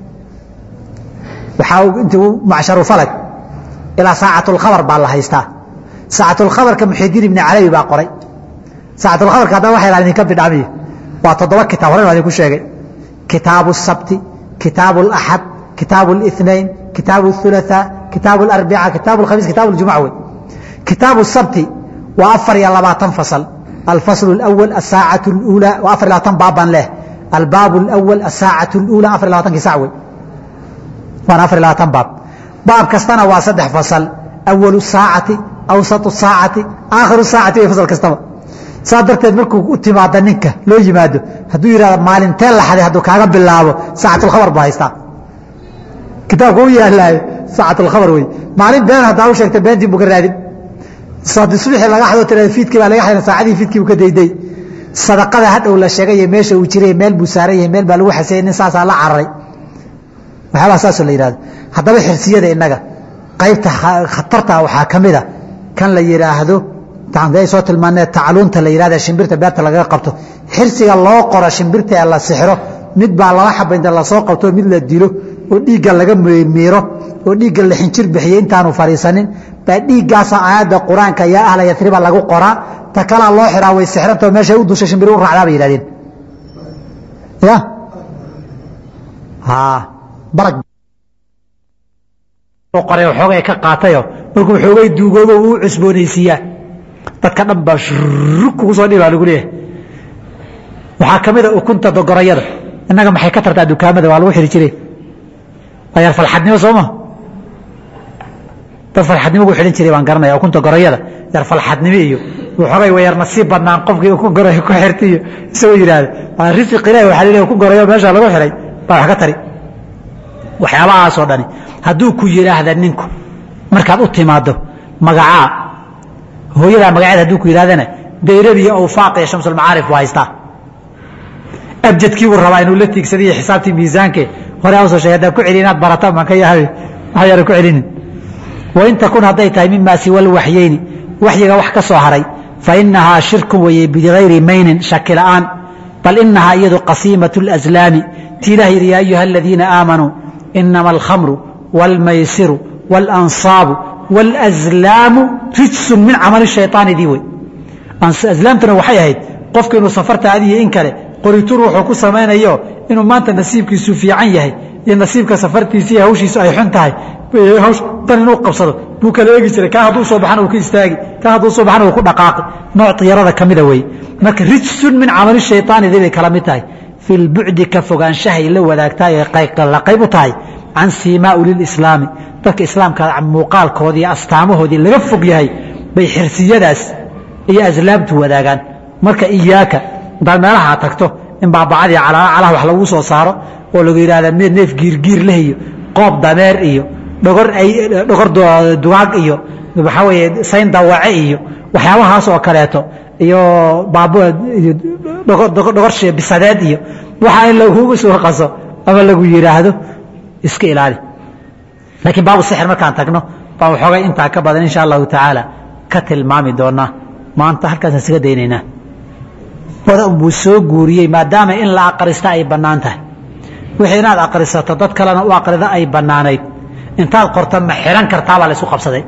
waxaa intu macsharu falag ilaa saacatulkhabar baa la haystaa saacatulkhabarka muxidiin ibni calawi baa qoray saacatulkhabarka haddana waxa idhaha idinka bidhaamiyo waa toddoba kitaab horen waa idinku sheegay kitaabu الsabti kitaabu اlaxad kitaabu الاثnain kitaabu الثulaثاء kitaabu اlarbica kitaabu اkhamiis kitaabu اljumuca wey kitaabu الsabti waa afar iyo labaatan fasal alfasl اأwل الsaacaة اأuulى waa afar labaatan baabban leh albaab اأwل الsaacaة اأuulى afar labatankii sac wey waana afar labaatan baab baab kastana waa saddex fasal awalu saacati awsatu saacati aakhiru saacati way fasal kastaba saa darteed markuu u timaado ninka loo yimaado hadduu yihahdo maalintee laxday hadduu kaaga bilaabo saacatulkhabar baa haystaa kitaabka u yaalaayo saacatulkhabar wey maalin been haddaa u sheegta beentii buu ka raadin subaxii laga xado tirada fiidkii baa laga xadin saacadii fiidkii buu ka dayday sadaqada hadhow la sheegay meesha uu jiray meel buu saaran yahay meel baa lagu xasayay nin saasaa la cararay waxyaabaa saasoo la yihahdo haddaba xirsiyada innaga qaybta khatarta waxaa ka mida kan la yidhaahdo ay soo tilmaanee tacluunta la yihahda shimbirta beerta lagaga qabto xirsiga loo qoro shimbirta ee la sixiro mid baa laba xaba inta lasoo qabto mid la dilo oo dhiigga laga miiro oo dhiigga la xinjir bixiyey intaanu fariisanin baa dhiiggaasa aayadda qur-aanka yaa ahla yatriba lagu qoraa ta kalaa loo xiraa way sixrantao meeshay u dushay shimbiri u raacdaa bay yihahdeen ya barag qoray xoogay ka qaatayo markuu xoogay duugoobo uu cusboonaysiiyaa dadka dhan baa shurug kugu soo dhibaa lagu leeyahay waxaa ka mid a ukunta dogorayada innaga maxay ka tartaa dukaamada waa lagu xiri jire waa yar falxadnimo sooma dad falxadnimo gu xidhan jiray baan garanaya ukunta gorayada yar falxadnimo iyo waxoogay wa yar nasiib badnaan qofkii ukun goray ku xirta iyo isagoo yidhaahda waa risiq ilahi waxaa laleeyahay ukun gorayo meesha lagu xiray baa wax ka tari waxyaabahaasoo dhani hadduu ku yidhaahda ninku markaad u timaado magacaa hooyadaa magaceed hadduu ku yidhahdana dayrad iyo awfaaq iyo shamsulmacaarif buu haystaa abjadkii buu rabaa inuu la tiigsadiyo xisaabtii miisaanke hore usoo sheegay haddaan ku celi inaad barataan baan ka yahay waxyaana ku celinin wain takun hadday tahay mimaa siwa lwaxyeyni waxyiga wax ka soo haray fa inahaa shirkun weeye bigayri maynin shaki la'aan bal inahaa iyadu qasiimatu اlaslaami ti ilah yidhi yaa ayuha aladiina aamanuu inama alkhamru wاlmaysiru wاlansaabu wاlأslaamu rijsun min camali shayطaanidii wey aslaamtuna waxay ahayd qofku inuu safarta adiyo in kale qoritur wuxuu ku samaynayo inuu maanta nasiibkiisu fiican yahay iyo nasiibka safartiisa iyo hawshiisu ay xun tahay hawsh dan inuu qabsado buu kala eegi jiray kaa hadduu soo baxana uu ka istaagi kaa hadduu soo baxana uu ku dhaqaaqi nooc diyarada ka mida weeye marka rijsun min camali shayطaanidii bay kala mid tahay fi lbucdi ka fogaanshahay la wadaagtaay la qayb u tahay can siimaa ulilislaami dadka islaamka muuqaalkoodii iyo astaamahoodii laga fog yahay bay xirsiyadaas iyo aslaamtu wadaagaan marka iyaaka intaad meelaha tagto in baabacadii calaacalah wax lagu soo saaro oo lagu yidhahda mid neef giirgiir leh iyo qoob dameer iyo dhogor dhogor dugaag iyo waxaa weeye sayn dawace iyo waxyaabahaas oo kaleeto iyo dhogor bisadeed iyo waxaa in lagugu soo qaso ama lagu yidhaahdo iska ilaali laakiin baabu sixir markaan tagno baan waxoogay intaa ka badan insha allahu tacaala ka tilmaami doonaa maanta halkaasaan isaga daynaynaa buu soo guuriyey maadaama in la aqrista ay bannaan tahay wixii inaad aqrisato dad kalena u aqrida ay bannaanayd intaad qorta ma xihan kartaabaa la isu qabsaday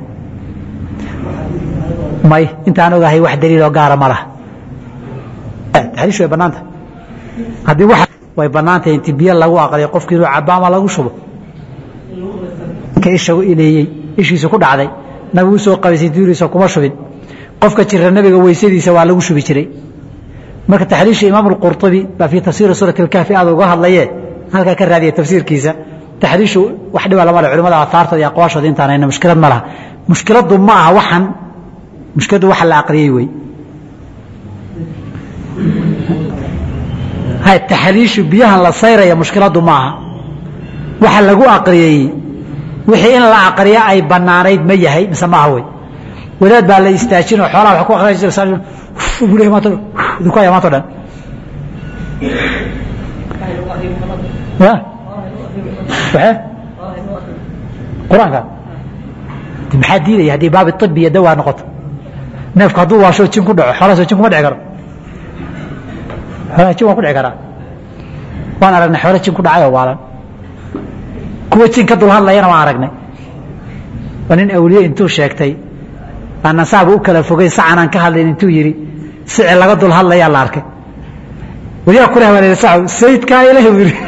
may intaan ogahay wax daliiloo gaara ma laha taxriish way bannaan tahay haddii wax way bannaan tahay inti biyo lagu aqriyo qofki inuu cabaama lagu shubo ka isha u ileeyey ishiisu ku dhacday nabigu usoo qabaysay duuriisa kuma shubin qofka jira nabiga weysadiisa waa lagu shubi jiray marka taxriisha imaam اqurطubi baa fii tafsiiri suuraة اkahfi aad uga hadlaye halkaa ka raadiya tafsiirkiisa taxriishu wax dhiba lama le culimada aataartooda iyo aqwaashooda intaan hayna mushkilad ma laha mushkiladdu ma aha waxan mushkiladdu waxa la aqriyey wey hay taxriishu biyahan la sayraya mushkiladdu ma aha waxa lagu aqriyey wixii in la aqriya ay banaanayd ma yahay mise maaha wey wadaad baa la istaajinoo xoolaha wa ku aqriya jira maanto dukaya maanto dhan ya waxe qur-aanka maxaa diidaya haddii baabi ibi iyo dawaa noqoto neefku hadduu waasho jin ku dhaco xoolahaasoo jin kuma dhici karo xoolaha jin waa ku dhici karaa waan aragnay xoolo jin ku dhacay oo waalan kuwa jin ka dul hadlayana waan aragnay waa nin awliye intuu sheegtay aanan saaba u kala fogeyn sacanaan ka hadlayn intuu yidhi sici laga dul hadlayaa la arkay waliyaa kuleh baa la sa sayidkaa ilahi buu yidhi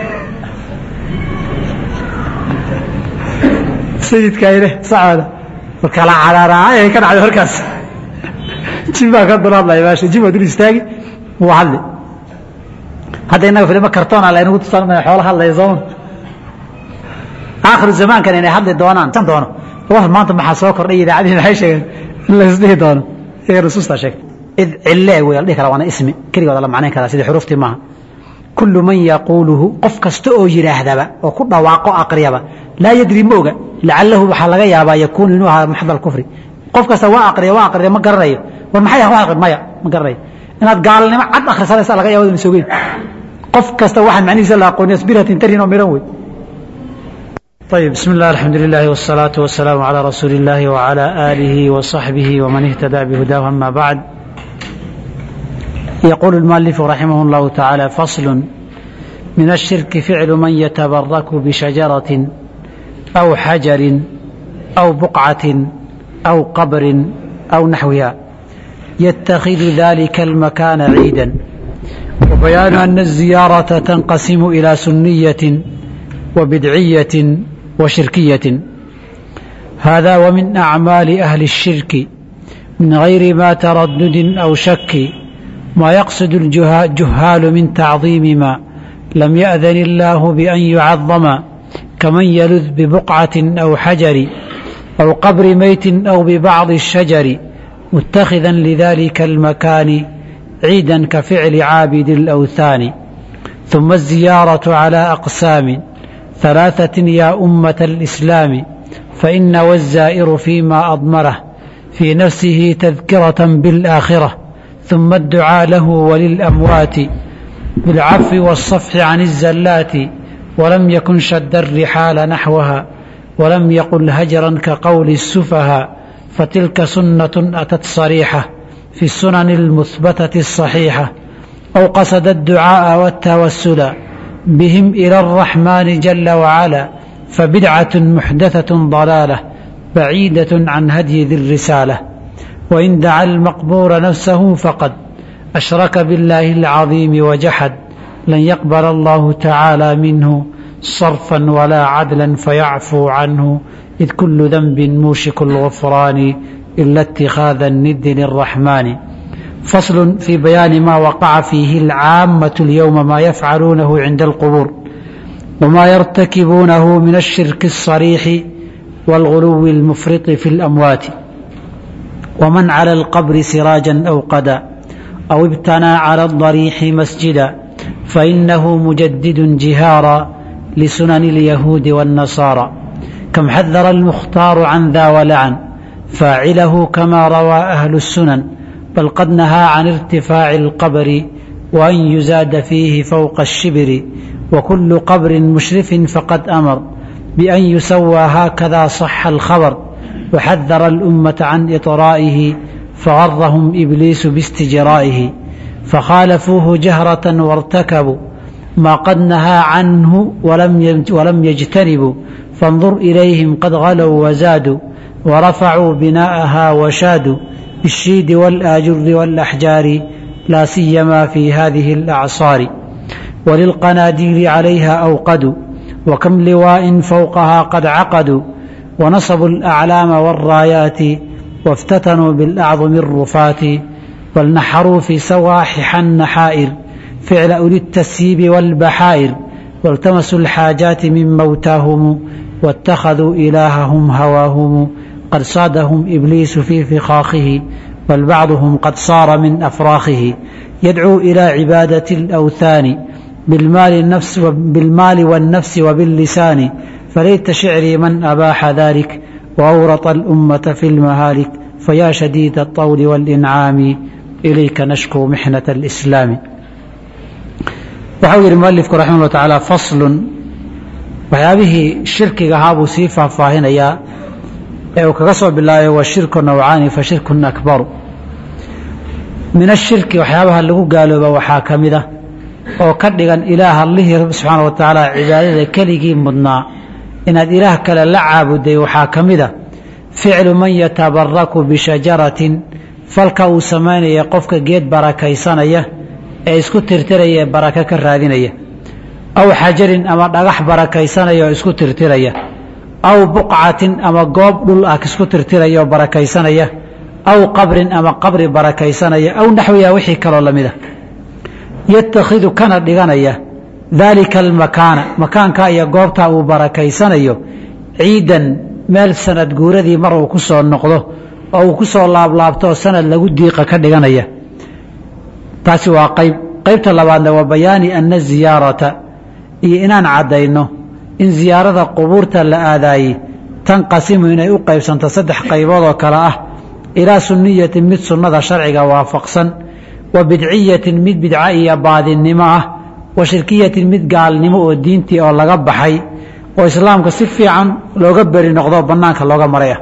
sayidkaa ileh sacooda markala caraaraay ka dhacday markaas jin baa ka dul hadlaya meesha jin waa dul istaagi wuu hadli hadda innaga filimo kartoona laynagu tusaan xoolo hadlaya sooma aakhiru zamaankan inay hadli doonaan san doono war maanta maxaa soo kordhay idaacadihi maxay sheegeen in la isdhihi doono iyaga nusuustaa sheegtay id cille wey la dhihi kara waana ismi keligooda la macnayn karaa sidii xuruuftii maaha kullu man yaquuluhu qof kasta oo yidhaahdaba oo ku dhawaaqo aqriyaba laa yadri ma oga lacalahu waxaa laga yaabaa yakuunu inuu ahaa maxdal kufri qof kasta waa aqriya waa aqriya ma garanayo war maxay wax aqri maya ma garanayo inaad gaalnimo cad akhrisanaysa laga yaaba sogeyn qof kasta waxaan macnihiisa la aqooniya sbiratin tarin oo miran wey طيب بسم الله الحمد لله والصلاة والسلام على رسول الله وعلى آله وصحبه ومن اهتدى بهداه أما بعد يقول المؤلف رحمه الله تعالى فصل من الشرك فعل من يتبرك بشجرة أو حجر أو بقعة أو قبر أو نحوها يتخذ ذلك المكان عيدا وبيان أن الزيارة تنقسم إلى سنية وبدعية وشركية هذا ومن أعمال أهل الشرك من غير ما تردد أو شك ما يقصد الجهال من تعظيم ما لم يأذن الله بأن يعظم كمن يلذ ببقعة أو حجر أو قبر ميت أو ببعض الشجر متخذا لذلك المكان عيدا كفعل عابد الأوثان ثم الزيارة على أقسام ثلاثة يا أمة الإسلام فإن والزائر فيما أضمره في نفسه تذكرة بالآخرة ثم الدعاء له وللأموات بالعفو والصفح عن الزلات ولم يكن شد الرحال نحوها ولم يقل هجرا كقول السفهاء فتلك سنة أتت صريحة في السنن المثبتة الصحيحة أو قصد الدعاء والتوسل بهم إلى الرحمن جل وعلا فبدعة محدثة ضلالة بعيدة عن هدي ذي الرسالة وإن دعا المقبور نفسه فقد أشرك بالله العظيم وجحد لن يقبل الله تعالى منه صرفا ولا عدلا فيعفو عنه إذ كل ذنب موشك الغفران إلا اتخاذ الند للرحمن فصل في بيان ما وقع فيه العامة اليوم ما يفعلونه عند القبور وما يرتكبونه من الشرك الصريح والغلو المفرط في الأموات ومن على القبر سراجا أو قدا أو ابتنى على الضريح مسجدا فإنه مجدد جهارا لسنن اليهود والنصارى كم حذر المختار عن ذا ولعن فاعله كما روى أهل السنن بل قد نهى عن ارتفاع القبر وأن يزاد فيه فوق الشبر وكل قبر مشرف فقد أمر بأن يسوى هكذا صح الخبر وحذر الأمة عن إطرائه فغرهم إبليس باستجرائه فخالفوه جهرة وارتكبوا ما قد نهى عنه ولم ولم يجتنبوا فانظر إليهم قد غلوا وزادوا ورفعوا بناءها وشادوا بالشيد والآجر والأحجار لا سيما في هذه الأعصار وللقناديل عليها أوقدوا وكم لواء فوقها قد عقدوا ونصبوا الأعلام والرايات وافتتنوا بالأعظم الرفات بل نحروا في سواحح النحائر فعل أولي التسييب والبحائر والتمسوا الحاجات من موتاهم واتخذوا إلههم هواهم قد صادهم إبليس في فخاخه بل بعضهم قد صار من أفراخه يدعو إلى عبادة الأوثان بالمال, النفس بالمال والنفس وباللسان فليت شعري من أباح ذلك وأورط الأمة في المهالك فيا شديد الطول والإنعام إليك نشكو محنة الإسلام waxau yidhi mualifku raximah ullah tacaala faslun waxyaabihii shirkiga ahaa buu sii faahfaahinayaa ee uu kaga soo bilaabay wa shirku nawcaani fa shirkun akbaru min ashirki waxyaabaha lagu gaalooba waxaa ka mid ah oo ka dhigan ilaah allihii rabbi subxaana wa tacaala cibaadada keligii mudnaa inaad ilaah kale la caabuday waxaa ka mid a ficlu man yatabaraku bishajaratin falka uu samaynaya qofka geed barakaysanaya ee isku tirtiraya ee baraka ka raadinaya aw xajarin ama dhagax barakaysanaya oo isku tirtiraya aw buqcatin ama goob dhul ah isku tirtiraya oo barakaysanaya aw qabrin ama qabri barakaysanaya aw naxwiha wixii kaloo lamid a yatakhidu kana dhiganaya daalika almakaana makaanka iyo goobtaa uu barakaysanayo ciidan meel sanad guuradii mar uu ku soo noqdo oo uu ku soo laablaabto oo sanad lagu diiqa ka dhiganaya taasi waa qayb qaybta labaadna waa bayaani ana ziyaarata iyo inaan caddayno in ziyaarada qubuurta la aadaayey tanqasimu inay u qaybsanto saddex qaybood oo kale ah ilaa sunniyatin mid sunnada sharciga waafaqsan wa bidciyatin mid bidca iyo baadinnimo ah wa shirkiyatin mid gaalnimo oo diintii oo laga baxay oo islaamka si fiican looga beri noqdo bannaanka looga maraya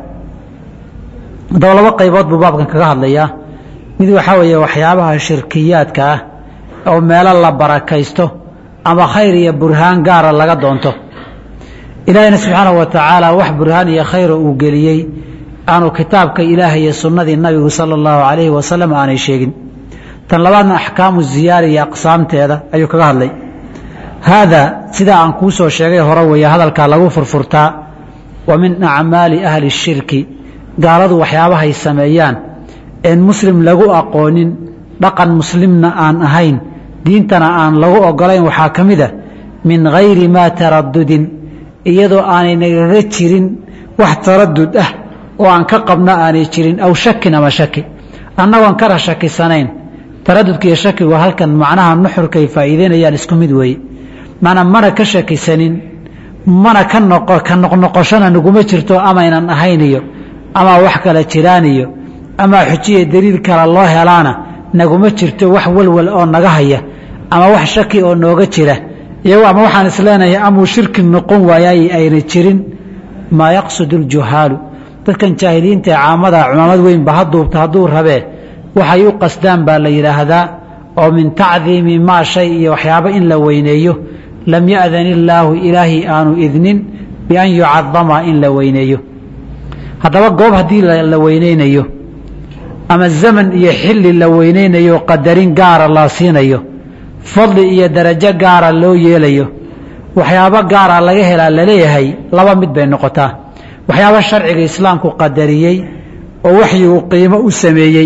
haddaba laba qaybood buu baabkan kaga hadlayaa mid waxaa weeye waxyaabaha shirkiyaadka ah oo meelo la barakaysto ama khayr iyo burhaan gaara laga doonto ilaahayna subxaanahu wa tacaala wax burhaan iyo khayra uu geliyey aanu kitaabka ilaahay iyo sunnadii nabigu sala allahu calayhi wasalam aanay sheegin tan labaadna axkaamu ziyaara iyo aqsaamteeda ayuu kaga hadlay haada sidaa aan kuu soo sheegay hore weeye hadalkaa lagu furfurtaa wa min acmaali ahli shirki gaaladu waxyaabahay sameeyaan een muslim lagu aqoonin dhaqan muslimna aan ahayn diintana aan lagu ogolayn waxaa ka mid a min hayri maa taradudin iyadoo aanay nagaga jirin wax taradud ah oo aan ka qabno aanay jirin aw shakin ama shaki annagoon kara shakisanayn taradudka iyo shakigu halkan macnaha nuxurkay faa'iideynayaan isku mid weeye mana mana ka shakisanin mana ka noqo ka noqnoqoshona naguma jirto amaynan ahayn iyo ama wax kala jiraan iyo ama xujiya daliil kale loo helaana naguma jirto wax walwal oo naga haya ama wax shaki oo nooga jira iyago ama waxaan isleenahay amuu shirki noqon waayay ayna jirin maa yaqsudu ljuhaalu dadkan jaahiliinta ee caamada cumaamad weynba ha duubta hadduu rabee waxay u qasdaan baa la yidhaahdaa oo min tacdiimi maa shay iyo waxyaabo in la weyneeyo lam ya'dan illaahu ilaahi aanu idnin bian yucadama in la weyneeyo haddaba goob haddii la weyneynayo ama zaman iyo xilli la weyneynayo qadarin gaara la siinayo fadli iyo darajo gaara loo yeelayo waxyaabo gaara laga helaa laleeyahay laba mid bay noqotaa waxyaabo sharciga islaamku qadariyey oo waxyigu qiimo u sameeyey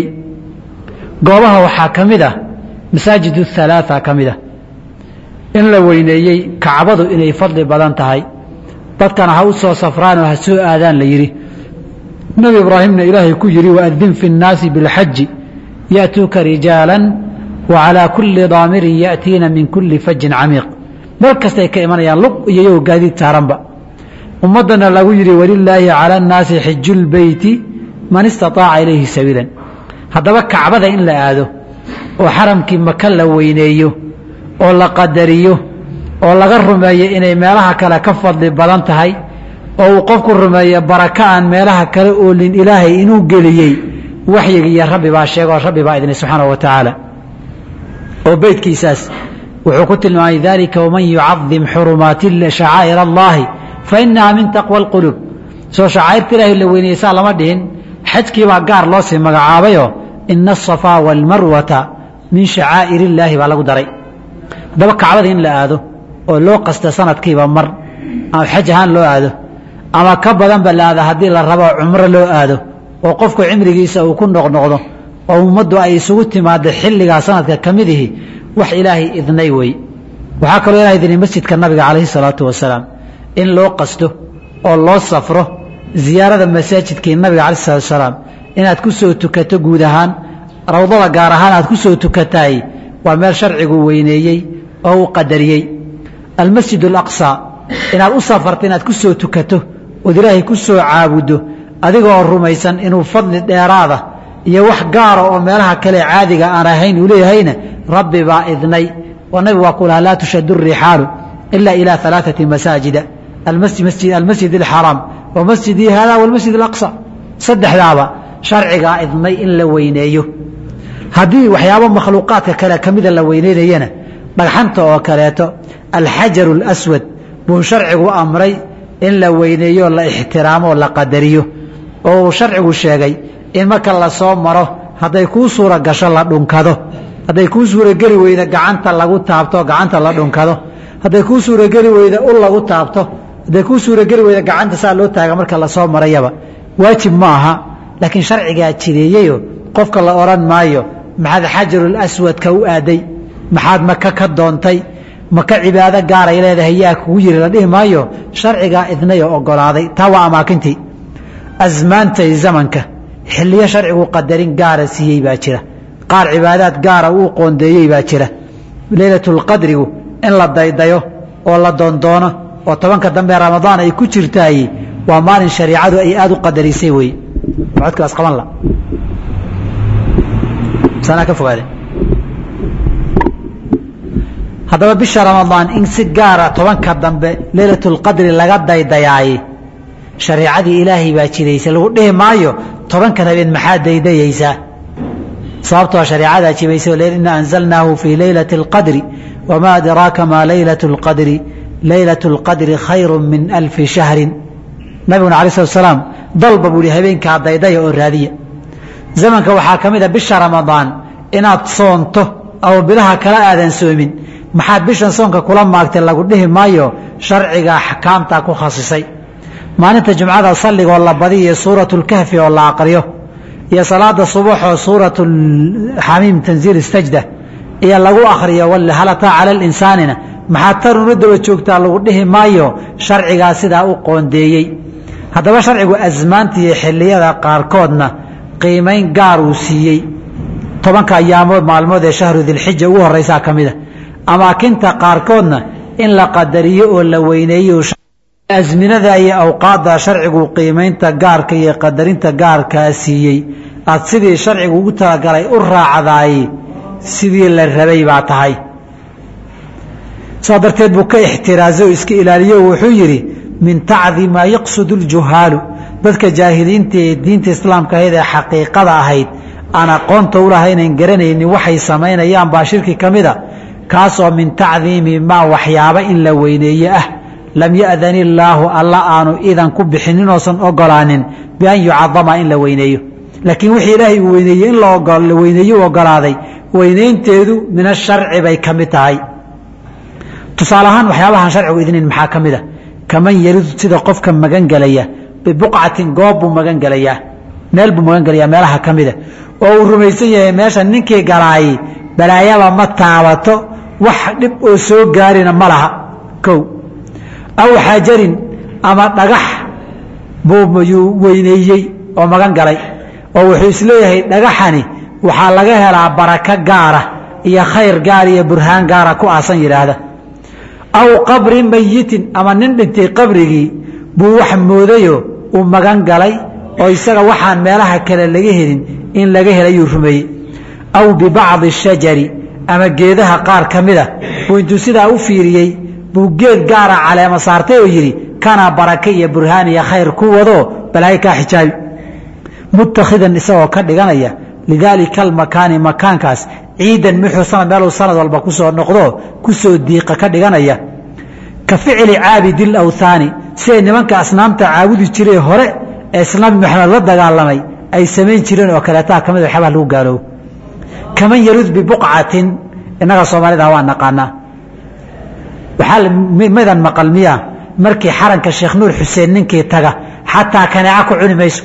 goobaha waxaa ka mid ah masaajid halaaa ka mid ah in la weyneeyey kacbadu inay fadli badan tahay dadkana ha u soo safraanoo ha soo aadaan la yidhi nebi ibraahimna ilaahay ku yidhi waadin fi nnaasi bilxaji ya'tuuka rijaala wa calaa kulli daamirin ya'tiina min kulli fajin camiiq meel kastay ka imanayaan lug iyo yow gaadiid saaranba ummaddana lagu yidhi walilaahi cala annaasi xiju lbeyti man istataaca ilayhi sabiilan haddaba kacbada in la aado oo xaramkii maka la weyneeyo oo la qadariyo oo laga rumeeyo inay meelaha kale ka fadli badan tahay oo uu qofku rumeeyo baraka aan meelaha kale oolin ilaahay inuu geliyey waxyiga iyo rabbi baa sheegoo rabbi baa idinay subxaanahu wa tacaala oo beydkiisaas wuxuu ku tilmaamay dalika waman yucadim xurumaati shacaa'ir allahi fa inaha min taqwa alquluub soo shacaa'irta ilaahay la weyneysaa lama dhihin xajkiibaa gaar loo sii magacaabayoo ina asafaa waalmarwata min shacaa'ir illaahi baa lagu daray haddaba kacbada in la aado oo loo qasta sanadkiiba mar ama xaj ahaan loo aado ama ka badanba la aado haddii la rabo cumro loo aado oo qofku cimrigiisa uu ku noqnoqdo oo ummaddu ay isugu timaado xilligaa sanadka ka mid ihi wax ilaahay idnay wey waxaa kaloo ilahay idinay masjidka nabiga calayhi salaatu wasalaam in loo qasto oo loo safro ziyaarada masaajidkii nabiga calayh salatu wasalaam inaad ku soo tukato guud ahaan rawdada gaar ahaan aad ku soo tukataay waa meel sharcigu weyneeyey oo uu qadariyey almasjid alaqsa inaad u safarto inaad ku soo tukato ood ilaahay ku soo caabuddo adigoo rumaysan inuu fadli dheeraada iyo wax gaara oo meelaha kale caadiga aan ahayn uu leeyahayna rabbi baa idnay oo nabigu waa ku lahaa laa tushadu rixaalu ila ila alaaثati masaajida almasjid alxaraam wa masjidii hada walmasjid alaqsa saddexdaaba sharcigaa idnay in la weyneeyo haddii waxyaabo makhluuqaadka kale ka mida la weyneynayana dhagxanta oo kaleeto alxajaru اlaswad buu sharcigu amray in la weyneeyo la ixtiraamo o la qadariyo oo uu sharcigu sheegay in marka lasoo maro hadday kuu suura gasho la dhunkado hadday kuu suurageli weyda gacanta lagu taabto gacanta la dhunkado hadday kuu suurageli weyda ul lagu taabto hadday kuu suurageli weyda gacanta saa loo taaga marka lasoo marayaba waajib ma aha laakiin sharcigaa jideeyeyo qofka la odhan maayo maxaad xajarul aswadka u aaday maxaad maka ka doontay maka cibaado gaaray leedahay yaa kugu yiri la dhihi maayo sharcigaa idnayoo ogolaaday taa waa amaakintii asmaantay zamanka xilliyo sharcigu qadarin gaara siiyey baa jira qaar cibaadaad gaara uu qoondeeyey baa jira leylatulqadrigu in la daydayo oo la doondoono oo tobanka dambe ramadaan ay ku jirtaay waa maalin shariicadu ay aada u qadarisay wey codkaas qaban la sanaa ka fogaade haddaba bisha ramadaan in si gaara tobanka dambe leylatulqadri laga daydayaaye shareicadii ilaahay baa jiraysa lagu dhihi maayo tobankan habeen maxaa daydayaysaa sababtoo shareecadaa jibaysa ina anzalnaahu fii leylati اlqadri wamaa adraaka maa leylat اlqadri leylat اlqadri khayru min alfi shahrin nabiguna alay slat slaam dalba buu hi habeenkaa daydaya oo raadiya zamanka waxaa ka mid a bisha ramadaan inaad soonto ama bilaha kala aadan soomin maxaad bishan soonka kula maagtay lagu dhihi maayo sharciga axkaamtaa ku khasisay maalinta jumcada salligoo la badiyo suurat lkahfi oo la aqriyo iyo salaada subaxoo suurat xamiim tanziil istajda iyo lagu akriyo halataa cala linsaanina maxaad tan una daba joogtaa lagu dhihi maayo sharcigaa sidaa u qoondeeyey haddaba sharcigu asmaanta iyo xiliyada qaarkoodna qiimayn gaar uu siiyey tobanka ayaamood maalmood ee shahru dilxija ugu horeysaa ka mida amaakinta qaarkoodna in la qadariyo oo la weyneeyo asminada iyo awqaadda sharcigu qiimaynta gaarka iyo qadarinta gaarkaa siiyey aad sidii sharcigu ugu talagalay u raacdaay sidii la rabay baa tahay saa darteed buu ka ixtiraazo iska ilaaliyo wuxuu yidhi min tacdi maa yaqsudu ljuhaalu dadka jaahiliinta ee diinta islaamka ahayd ee xaqiiqada ahayd aan aqoonta ulahaynan garanaynin waxay samaynayaan baa shirki ka mida kaasoo min tacdiimi maa waxyaaba in la weyneeye ah lam ya'dan illaahu alla aanu idan ku bixinin oosan ogolaanin bian yucadama in la weyneeyo laakiin wixii ilaahay uu weyneeyey in la weyneeyo u ogolaaday weynaynteedu min asharci bay ka mid tahay tusaale ahaan waxyaabahaan sharcigu idnin maxaa ka mid a kaman yaridu sida qofka magan gelaya bibuqcatin goob buu magan gelayaa meel buu magan gelayaa meelaha ka mida oo uu rumaysan yahay meesha ninkii galaayey balaayaba ma taabato wax dhib oo soo gaarina ma laha kow aw xajarin ama dhagax buu yuu weyneeyey oo magan galay oo wuxuu isleeyahay dhagaxani waxaa laga helaa barako gaara iyo khayr gaar iyo burhaan gaara ku aasan yidhaahda aw qabri mayitin ama nin dhintay qabrigii buu wax moodayo uu magan galay oo isaga waxaan meelaha kale laga helin in laga helayuu rumeeyey aw bibacdi shajari ama geedaha qaar ka mida buu intuu sidaa u fiiriyey buu geed gaara caleema saartay oo yidhi kana barake iyo burhaan iyo khayr ku wado balaayo kaa xijaabi mutakhidan isagoo ka dhiganaya lidaalika almakaani makaankaas ciidan muxuu sanad meeluu sanad walba ku soo noqdo ku soo diiqa ka dhiganaya ka ficli caabidi lawthaani siday nimanka asnaamta caabudi jiree hore ee islaam maxamed la dagaalamay ay samayn jireen oo kaleetaa ka mid waxyaabaa lagu gaaloobo kaman yarud bibuqcatin innaga soomaalida waa naqaanaa waxaa midan maqal miya markii xaranka sheekh nuur xuseen ninkii taga xataa kaneeca ku cuni mayso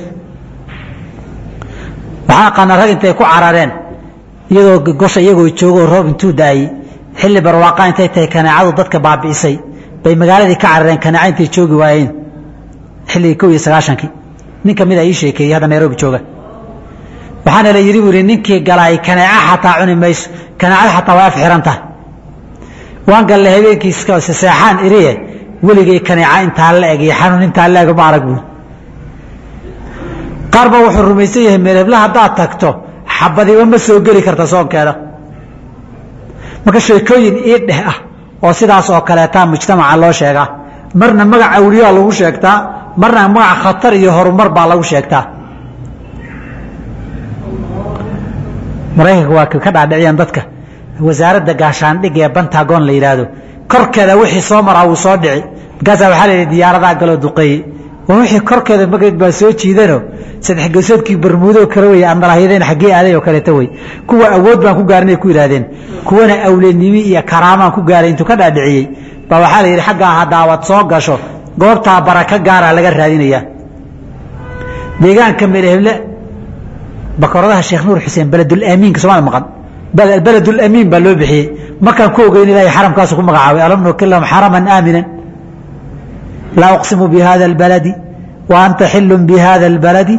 waxaa aqaana rag intay ku carareen iyadoo gosha iyagoo joogoo roob intuu daayey xilli barwaaqa intay tahay kaneecadu dadka baabi'isay bay magaaladii ka carareen kaneeca intay joogi waayeen xilligii kow iyo sagaashankii nin ka mida ii sheekeeyey hadda nairobi jooga waxaana la yidhi buu ihi ninkii galaay kaneeca xataa cuni mayso kaneecada xataa waa af xiran tahay waan galle habeenkii seexaan iriye weligay kaneeca intaa la eg iyo xanuun intaa la eg ma arag buui qaar ba wuxuu rumaysan yahay meelebla haddaad tagto xabadiba ma soo geli karta soonkeeda marka sheekooyin ii dheh ah oo sidaas oo kaleetaa mujtamaca loo sheegaa marna magac awliyaa lagu sheegtaa marna magac khatar iyo horumar baa lagu sheegtaa maraykanka waa ka dhaadhiciyaan dadka wasaaradda gaashaandhig ee bantagon la yidhaahdo korkeeda wixii soo maraa wuu soo dhici markaasaa waxaa la yidhi diyaaradaha galoo duqeeyey wixii korkeeda magaed baa soo jiidano saddex gosoodkii barmuudoo kale wey andalahyadeen xaggee aaday oo kaleeto wey kuwa awood baan ku gaarinay ku yidhaahdeen kuwana awlenimi iyo karaamaan ku gaaray intuu ka dhaadhiciyey baa waxaa la yidhi xaggaa haddaawad soo gasho goobtaa barako gaara laga raadinayaa deegaanka meelheble bakoradaha sheekh nuur xuseen beledulamiinka somaali maqan beledulamiin baa loo bixiyey markaan ku ogeyn ilahay xaramkaasu ku magacaabay alam nukilahum xaraman aaminan laa uqsimu bihada اlbaladi wa anta xilu bihada اlbaladi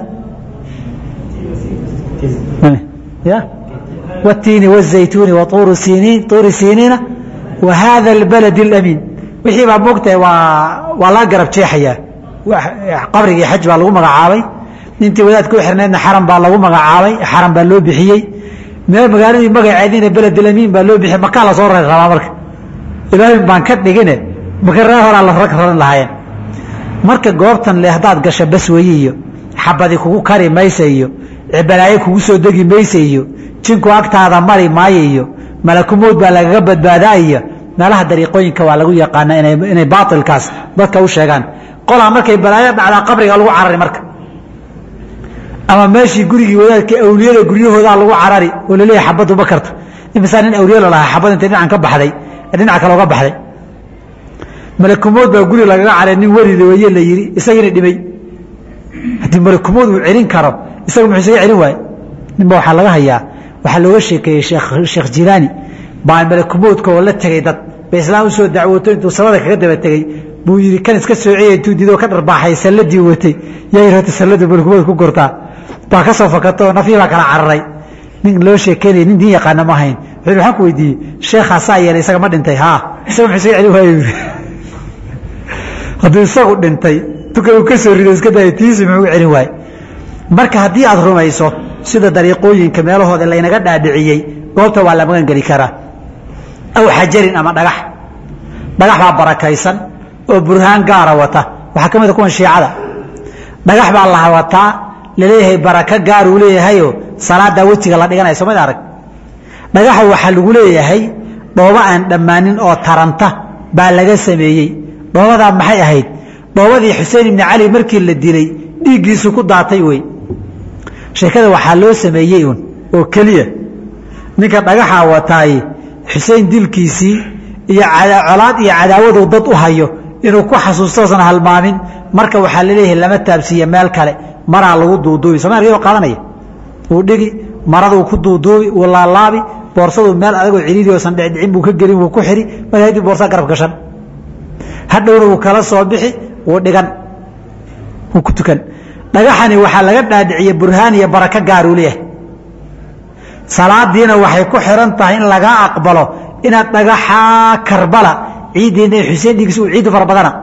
wاtiini wالzaytuuni waطuuri siniina wa hada اlbalad اlamiin wixii baa moogtahay waa waa laga garab jeexayaa qabrigii xaj baa lagu magacaabay intii wadaadka u xirneedna xaram baa lagu magacaabay xaram baa loo bixiyey meel magaaladii magaceediina beledulamiin baa loo bixiyey makaa lasoo rari rabaa marka ilaahay baan ka dhigine makaree horaa la rag raran lahaayeen marka goobtan le haddaad gasho bas weyi iyo xabadi kugu kari maysa iyo balaayo kugu soo degi maysa iyo jinku agtaada mari maayo iyo malakumood baa lagaga badbaadaa iyo meelaha dariiqooyinka waa lagu yaqaana inay baailkaas dadka u sheegaan qolaa markay balaayo dhacdaa qabriga lagu carari marka ama meeshii gurigii wadaadka awliyada guryahoodaa lagu carari oo laleeyahay xabaddu ma karto imisaa nin awliye lalahaa xabad intay dhinacan ka baxday dhinaca kale oga baxday malakumood baa guri lagaga caray nin werida weye la yidhi isagina dhimay haddii malakumood uu celin karo isaga muxuu isaga celin waaye ninba waxaa laga hayaa waxaa looga sheekeeyey sheekh jilaani baa malakumoodka oo la tegey dad ba islaam usoo dacwooto intuu samada kaga daba tegey buu yidhi kan iska soociya intuu diidoo ka dharbaaxay salladii watay yaa yidhi horta salladu malakumood ku gortaa baa ka soo fakato oo nafii baa kala cararay nin loo sheekeynaya nin diin yaqaana ma ahayn wuxuu waxaan ku weydiiyey sheekhaa saa yeelay isaga ma dhintay haa isaga muxuu isaga celin waaye yidhi hadduu isagu dhintay tuka uu ka soo rido iska daaya tiisi muxuu celin waaye marka haddii aad rumayso sida dariiqooyinka meelahooda laynaga dhaadhiciyey goobta waa la magan geli karaa aw xajarin ama dhagax dhagax baa barakaysan oo burhaan gaara wata waxaa ka mid a kuwan shiicada dhagax baa la wataa laleeyahay barako gaar uu leeyahayo salaadaa wejiga la dhiganaya soomad arag dhagaxa waxaa lagu leeyahay dhoobo aan dhammaanin oo taranta baa laga sameeyey dhoobadaa maxay ahayd dhoobadii xuseen ibni cali markii la dilay dhiiggiisu ku daatay wey sheekada waxaa loo sameeyey un oo keliya ninka dhagaxaa wataay xuseen dilkiisii iyo colaad iyo cadaawadu dad u hayo inuu ku xasuustoosan halmaamin marka waxaa laleeyahay lama taabsiiye meel kale maraa lagu duuduubi somaaliya qaadanaya wuu dhigi maraduu ku duuduubi wuu laalaabi boorsadu meel adagoo ciriiri oosan dhicdhicin buu ka gelin wuu ku xiri marka hadii boorsa garab gashan hadhowna wuu kala soo bixi wuu dhigan wuu ku tukan dhagaxani waxaa laga dhaadhiciye burhaan iyo barako gaaruu leeyahay salaadiina waxay ku xiran tahay in lagaa aqbalo inaad dhagaxaa karbala ciiddiina xuseen dhiigis uu ciiddu fara badana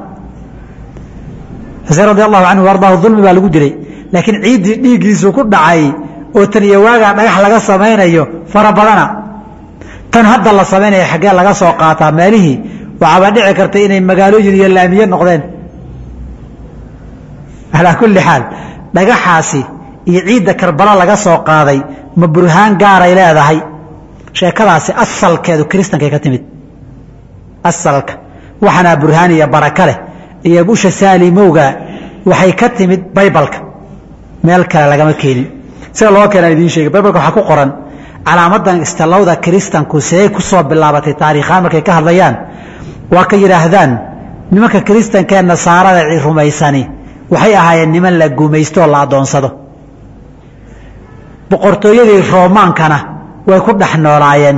xuseen radi allahu canhu ardaahu dulmi baa lagu dilay laakiin ciiddii dhiiggiisu ku dhacay oo tan iyo waagaa dhagax laga samaynayo fara badana tan hadda la samaynaya xaggee laga soo qaataa meelihii waxaaba dhici karta inay magaalooyin iyo laamiye noqdeen alaa kulli xaal dhagaxaasi iyo ciidda karbala laga soo qaaday ma burhaan gaaray leedahay sheekadaasi asalkeedu kiristankay ka timid asalka waxanaa burhaan iyo baraka leh iyo busha saalimowga waxay ka timid baybalka meel kale lagama keenin sida loo keenaan idiin sheegay baybalka waxaa ku qoran calaamadan istalowda kiristanku siday ku soo bilaabatay taariikhaan markay ka hadlayaan waa ka yidhaahdaan nimanka kiristankee nasaarada rumaysani waxay ahaayeen niman la gumaysto oo la addoonsado boqortooyadii roomaankana way ku dhex noolaayeen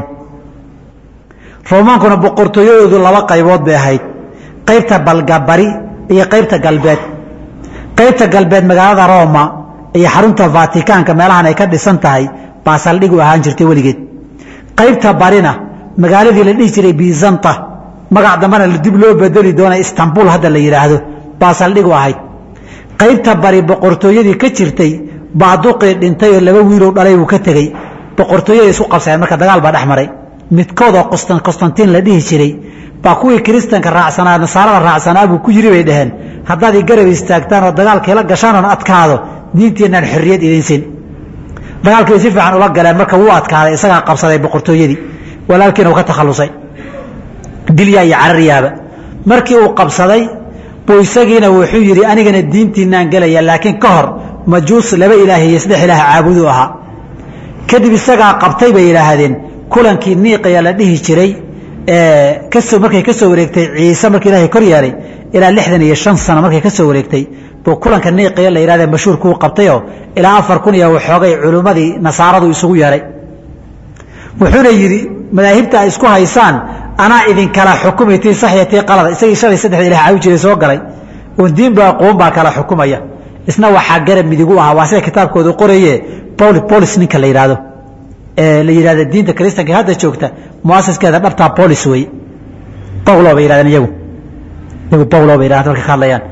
roomaankuna boqortooyadoodu laba qaybood bay ahayd qaybta balgabari iyo qaybta galbeed qaybta galbeed magaalada roma iyo xarunta vatikaanka meelahan ay ka dhisan tahay baa saldhig u ahaan jirtay weligeed qaybta barina magaaladii la dhihi jiray bizanta magac dambana dib loo bedeli doona istanbul hadda la yidhaahdo baa saldhig u ahayd qaybta bari boqortooyadii ka jirtay baaduqii dhintay oo laba wiilow dhalay buu ka tegey boqortooyada isku qabsadeen marka dagaal baa dhex maray midkoodoo qostantiin la dhihi jiray baa kuwii kiristanka raacsanaa nasaarada raacsanaa buu ku yiri bay dhaheen haddaad i garab istaagtaan oo dagaalkiila gashaan oon adkaado diintiinaan xorriyad idinsin dagaalkii si fiican ula galeen marka wuu adkaaday isagaa qabsaday boqortooyadii walaalkiina uu ka takhallusay dilyaa iyo cararyaaba markii uu qabsaday buu isagiina wuxuu yidhi anigana diintiinaan gelaya laakiin ka hor majuus laba ilaah iyo saddex ilaah caabudu ahaa kadib isagaa qabtay bay yidhaahdeen kulankii niiqaya la dhihi jiray kasoo markay ka soo wareegtay ciise markii ilaahay kor yeelay ilaa lixdan iyo shan sano markay ka soo wareegtay buu kulanka niiqaya la yidhahdee mashhuurkuu qabtayoo ilaa afar kun iyo waxoogay culimmadii nasaaradu isugu yeedhay wuxuuna yidhi madaahibta ay isku haysaan anaa idinkala xukumi tii saxiya tii qalada isagii shalay saddexda ilah caawi jiray soo galay oon diinba aqoon baa kala xukumaya isna waxaa garab midigu ahaa waa sida kitaabkoodu qoraye bolis ninka la yidhaahdo ee la yidhahda diinta kiristanka hadda joogta muasaskeeda dhabtaa bolis wey bawlo bay yidhahdeen iyagu iyagu bawlo bay yidhahdeen halka ka hadlayaan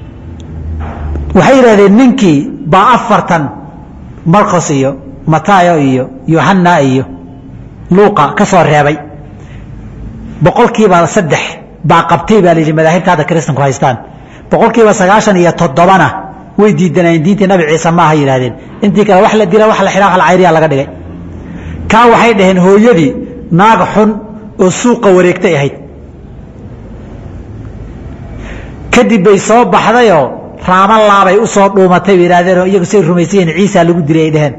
waxay yidhahdeen ninkii baa afartan marcos iyo matayo iyo yohanna iyo luuqa ka soo reebay boqolkiiba saddex baa qabtay baa layidhi madaahibta hadda kiristanku haystaan boqolkiiba sagaashan iyo toddobana way diidanayeen diintii nabi ciise ma aha yidhahdeen intii kale wax la dila wax la xidhaa wax la cayriya laga dhigay kaa waxay dhaheen hooyadii naag xun oo suuqa wareegtay ahayd kadib bay soo baxdayoo raama laabay u soo dhuumatay bay yidhahdeen oo iyagu say rumaysayiin ciisa lagu dilay ay dhaheen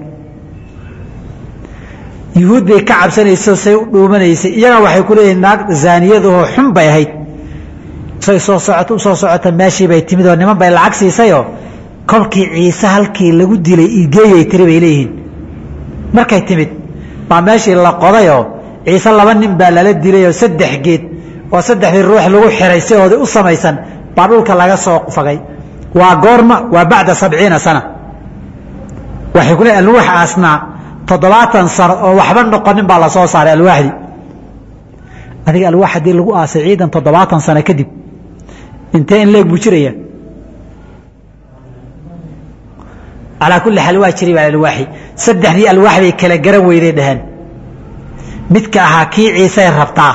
yuhuud bay ka cabsanayso say u dhuumanaysay iyagana waxay ku leeyihin naag zaaniyadahoo xun bay ahayd say soo socoto u soo socota meeshii bay timid oo niman bay lacag siisayoo kolkii ciise halkii lagu dilay igeeyay tiri bay leeyihiin markay timid baa meeshii la qodayoo ciise laba nin baa lala dilayoo saddex geed oo saddexdii ruux lagu xiray si oodii u samaysan baa dhulka laga soo fagay waa goorma waa bacda sabciina sana waxay ku leeyihin alwaax asnaa toddobaatan sano oo waxba noqonin baa lasoo saaray alwaaxdii adiga alwaax haddii lagu aasay ciidan toddobaatan sano kadib intee in leeg buu jiraya calaa kulli xaal waa jiray baa alwaaxi saddexdii alwaax bay kala garan weyday dhaheen midka ahaa kii ciisay rabtaa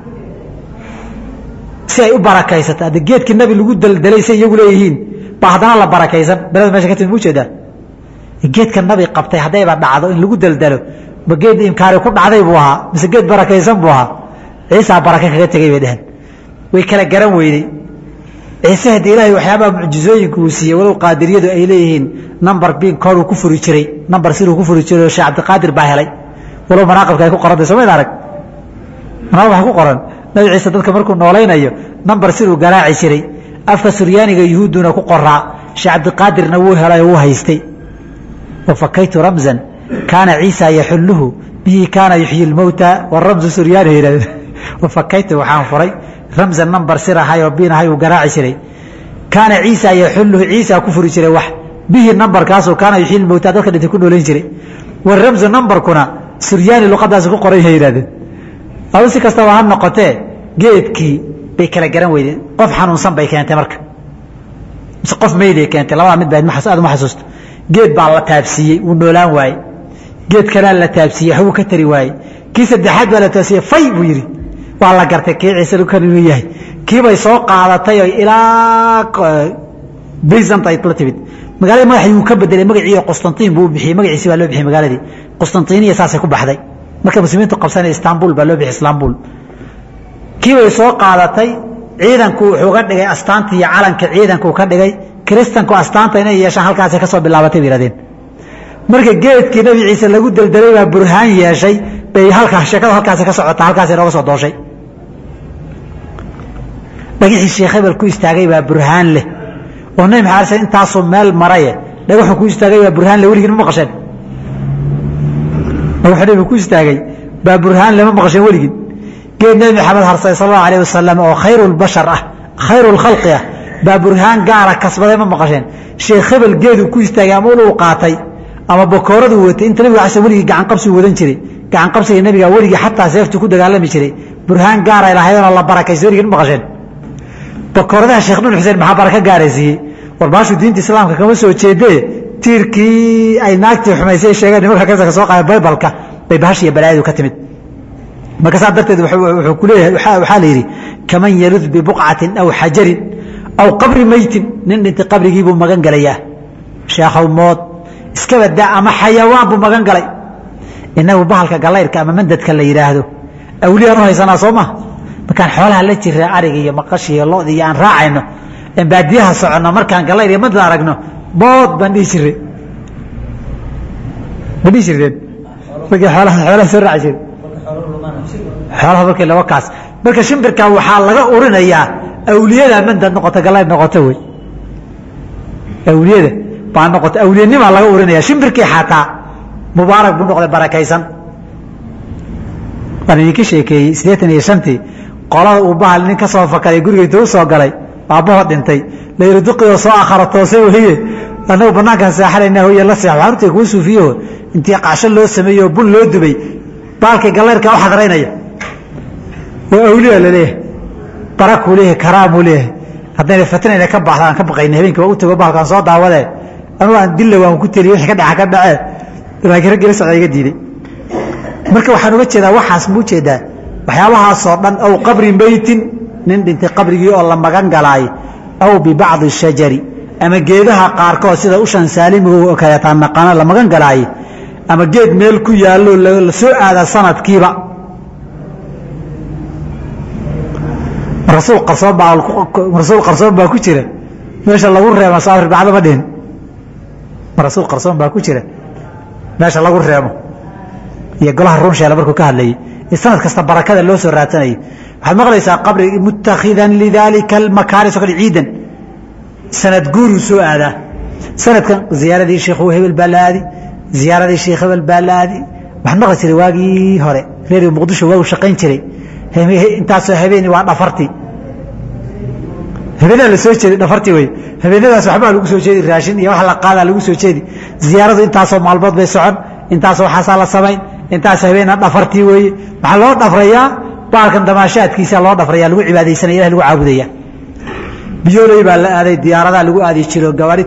si ay u barakaysato hadda geedkii nabi lagu daldalay say iyagu leeyihiin baa haddana la barakaysan belada mesha ka timid mu jeedaa geedka nabi qabtay haddayba dhacdo in lagu daldalo ma geed imkaari ku dhacday buu ahaa mise geed barakaysan buu ahaa ciisaa barake kaga tegay bay dheheen way kala garan weydey ciise haddii ilaahay waxyaabaha mucjizooyinka uu siiyey walow qaadiriyadu ay leeyihiin number bin kooduu ku furi jiray number siruu ku furi jiray oo sheekh cabdiqaadir baa helay walow manaaqibka ay ku qorantay somayd arag manaaqib waxa ku qoran nabi ciise dadka markuu noolaynayo number siruu garaaci jiray afka suryaaniga yuhuudduna ku qoraa sheekh cabdiqaadirna wuu helay oo wuu haystay wafakaytu ramzan kaana ciisa yaxulluhu bihi kaana yuxyi lmowta waramzu suryaani yidhahdeen wafakaytu waxaan furay ramzan number sir ahay oo biin ahay uu garaaci jiray kaana ciisa yaxulluhu ciisa ku furi jiray wax bihi numberkaasoo kaana yuxyi lmowta dadka dhintay ku noolayn jiray waramzu numberkuna suryaani luqadaasi ku qoran yahay yidhahdeen adu si kastaba ha noqotee geedkii bay kala garan weydeen qof xanuunsan bay keentay marka mise qof meyday keentay labada mid ba aad uma xasuusto geed baa la taabsiiyey wuu noolaan waaye geed kalea la taabsiiyey waxbuu ka tari waaye kii saddexaad baa la taabsiiyey fay buu yidhi waa la gartay kii ciise kan inuu yahay kiibay soo qaadatay oo ilaa bizant ay la timid magaalada madaxii wuu ka bedelay magacii qostantiin buu bixiyey magaciisi baa loo bixiyey magaaladii qostantiniya saasay ku baxday marka muslimiintu qabsanaya istanbul baa loo bixiyey istanbul kiibay soo qaadatay ciidanku wuxuu ka dhigay astaanta iyo calanka ciidanku ka dhigay kiristanku astaanta inay yeeshaan halkaasay ka soo bilaabatay bay yihahdeen marka geedkii nabi ciise lagu deldelay baa burhaan yeeshay bay halkaa sheekada halkaasi ka socotaa halkaasi nooga soo dooshay dhagixii sheekh hebel ku istaagay baa burhaan leh oo nabi maxamed sal intaasuu meel maraye dhagaxu ku istaagay baa burhaan leh weligin ma maqasheen dhagaxu nabi ku istaagay baa burhaan leh ma maqasheen weligin geed nabi maxamed harsay sal allahu alayh wasalam oo khayru lbashar ah khayru lkhalqi ah baa burhaan gaara kasbaday ma maqasheen sheekh hebel geedu ku istaagay ama uluu qaatay ama bakooradu watay inta nabiga xasan weligii gacan qabsi wadan jiray gacan qabsiga nabiga weligii xataa seeftu ku dagaalami jiray burhaan gaara lahaydoo la barakaysa weligii ma maqasheen bakooradaha sheekh nuur xuseen maxaa baraka gaaraysiiyey war baashu diinta islaamka kama soo jeedee tiirkii ay naagtii xumaysay sheegeen nimanka kansaka soo qaada baybalka bay bahashiya balaayadu ka timid marka saa darteed wuxuu ku leeyahay waxaa la yidhi kaman yalud bibuqcatin aw xajarin aw qabri meytin nin dhintay qabrigii buu magan galayaa sheekhow mood iska badaa ama xayawaan buu magan galay inagu bahalka galayrka ama mandadka la yidhaahdo awliyaan u haysanaa soo maha markaan xoolaha la jira ariga iyo maqashi iyo lodi iyo aan raacayno en baadiyaha soconno markaan galayr iyo mandad aragno bood baan dhihi jirey ma dhihi jirteen markii xoolaha xoolaha soo raaci jire xoolaha markii laba kaas marka shimbirka waxaa laga urinayaa awliyada mandad noqota galayr noqota wey awliyada baa noqota awliyanimaa laga urinaya shimbirkii xataa mubaarak buu noqday barakaysan waan idinka sheekeeyey siddeetan iyo shantii qolada uu bahal nin ka soo fakaday guriga intuu u soo galay aabbaho dhintay layidhi duqioo soo akhara toose weye annagu banaankaan seexanayna hoye la seex waxaan urtay kuwa suufiyaho intii qacsho loo sameeyey oo bun loo dubay baalkii gallayrka u xadraynaya waa awliya laleeyahay barakuu leeyahay karaamuu leeyahay haddayna fatnayna ka baxda aan ka baqayna habeenkii waa u tago bahalkaan soo daawadee anugu aan dilla waan ku teliye wixii ka dhaca ka dhacee laakiin raggii la socda iga diiday marka waxaan uga jeedaa waxaas ma ujeedaa waxyaabahaasoo dhan aw qabri meytin nin dhintay qabrigii oo la magan galaay aw bibacdi shajari ama geedaha qaarkood sida ushan saalimiga kaleetaan naqaano la magan galaaye ama geed meel ku yaallo la soo aadaa sanadkiiba rasuul qarsoon baa rasuul qarsoon baa ku jira meesha lagu reebo saafir bacdo ma dhihin rasuul qarsoon baa ku jira meesha lagu reebo iyo golaha runsheele markuu ka hadlayay sanad kasta barakada loo soo raadsanayay waxaad maqlaysaa qabri mutakhidan lidaalika almakaani so kale ciidan sanad guuruu soo aadaa sanadkan ziyaaradii sheekhu hebel baa la aadi ziyaaradii sheekh hebel baa la aadi waxaan maqli jiray waagii hore reeriga muqdisho waagu shaqayn jiray intaasoo habeeni waa dhafartii habeenaa la soo jeedi dhafartii wey habeenadaas waxbaa lagu soo jeedi raashin iyo wax la qaadaa lagu soo jeedi ziyaaradu intaasoo maalmood bay socon intaasoo waxaasaa la samayn intaas habeena dhafartii weeye waxaa loo dhafrayaa baalkan damaashaadkiisa loo dhafraya lagu cibaadaysanaya ilah lagu caabudaya biyooley baa la aaday diyaaradaa lagu aadi jiro gawaari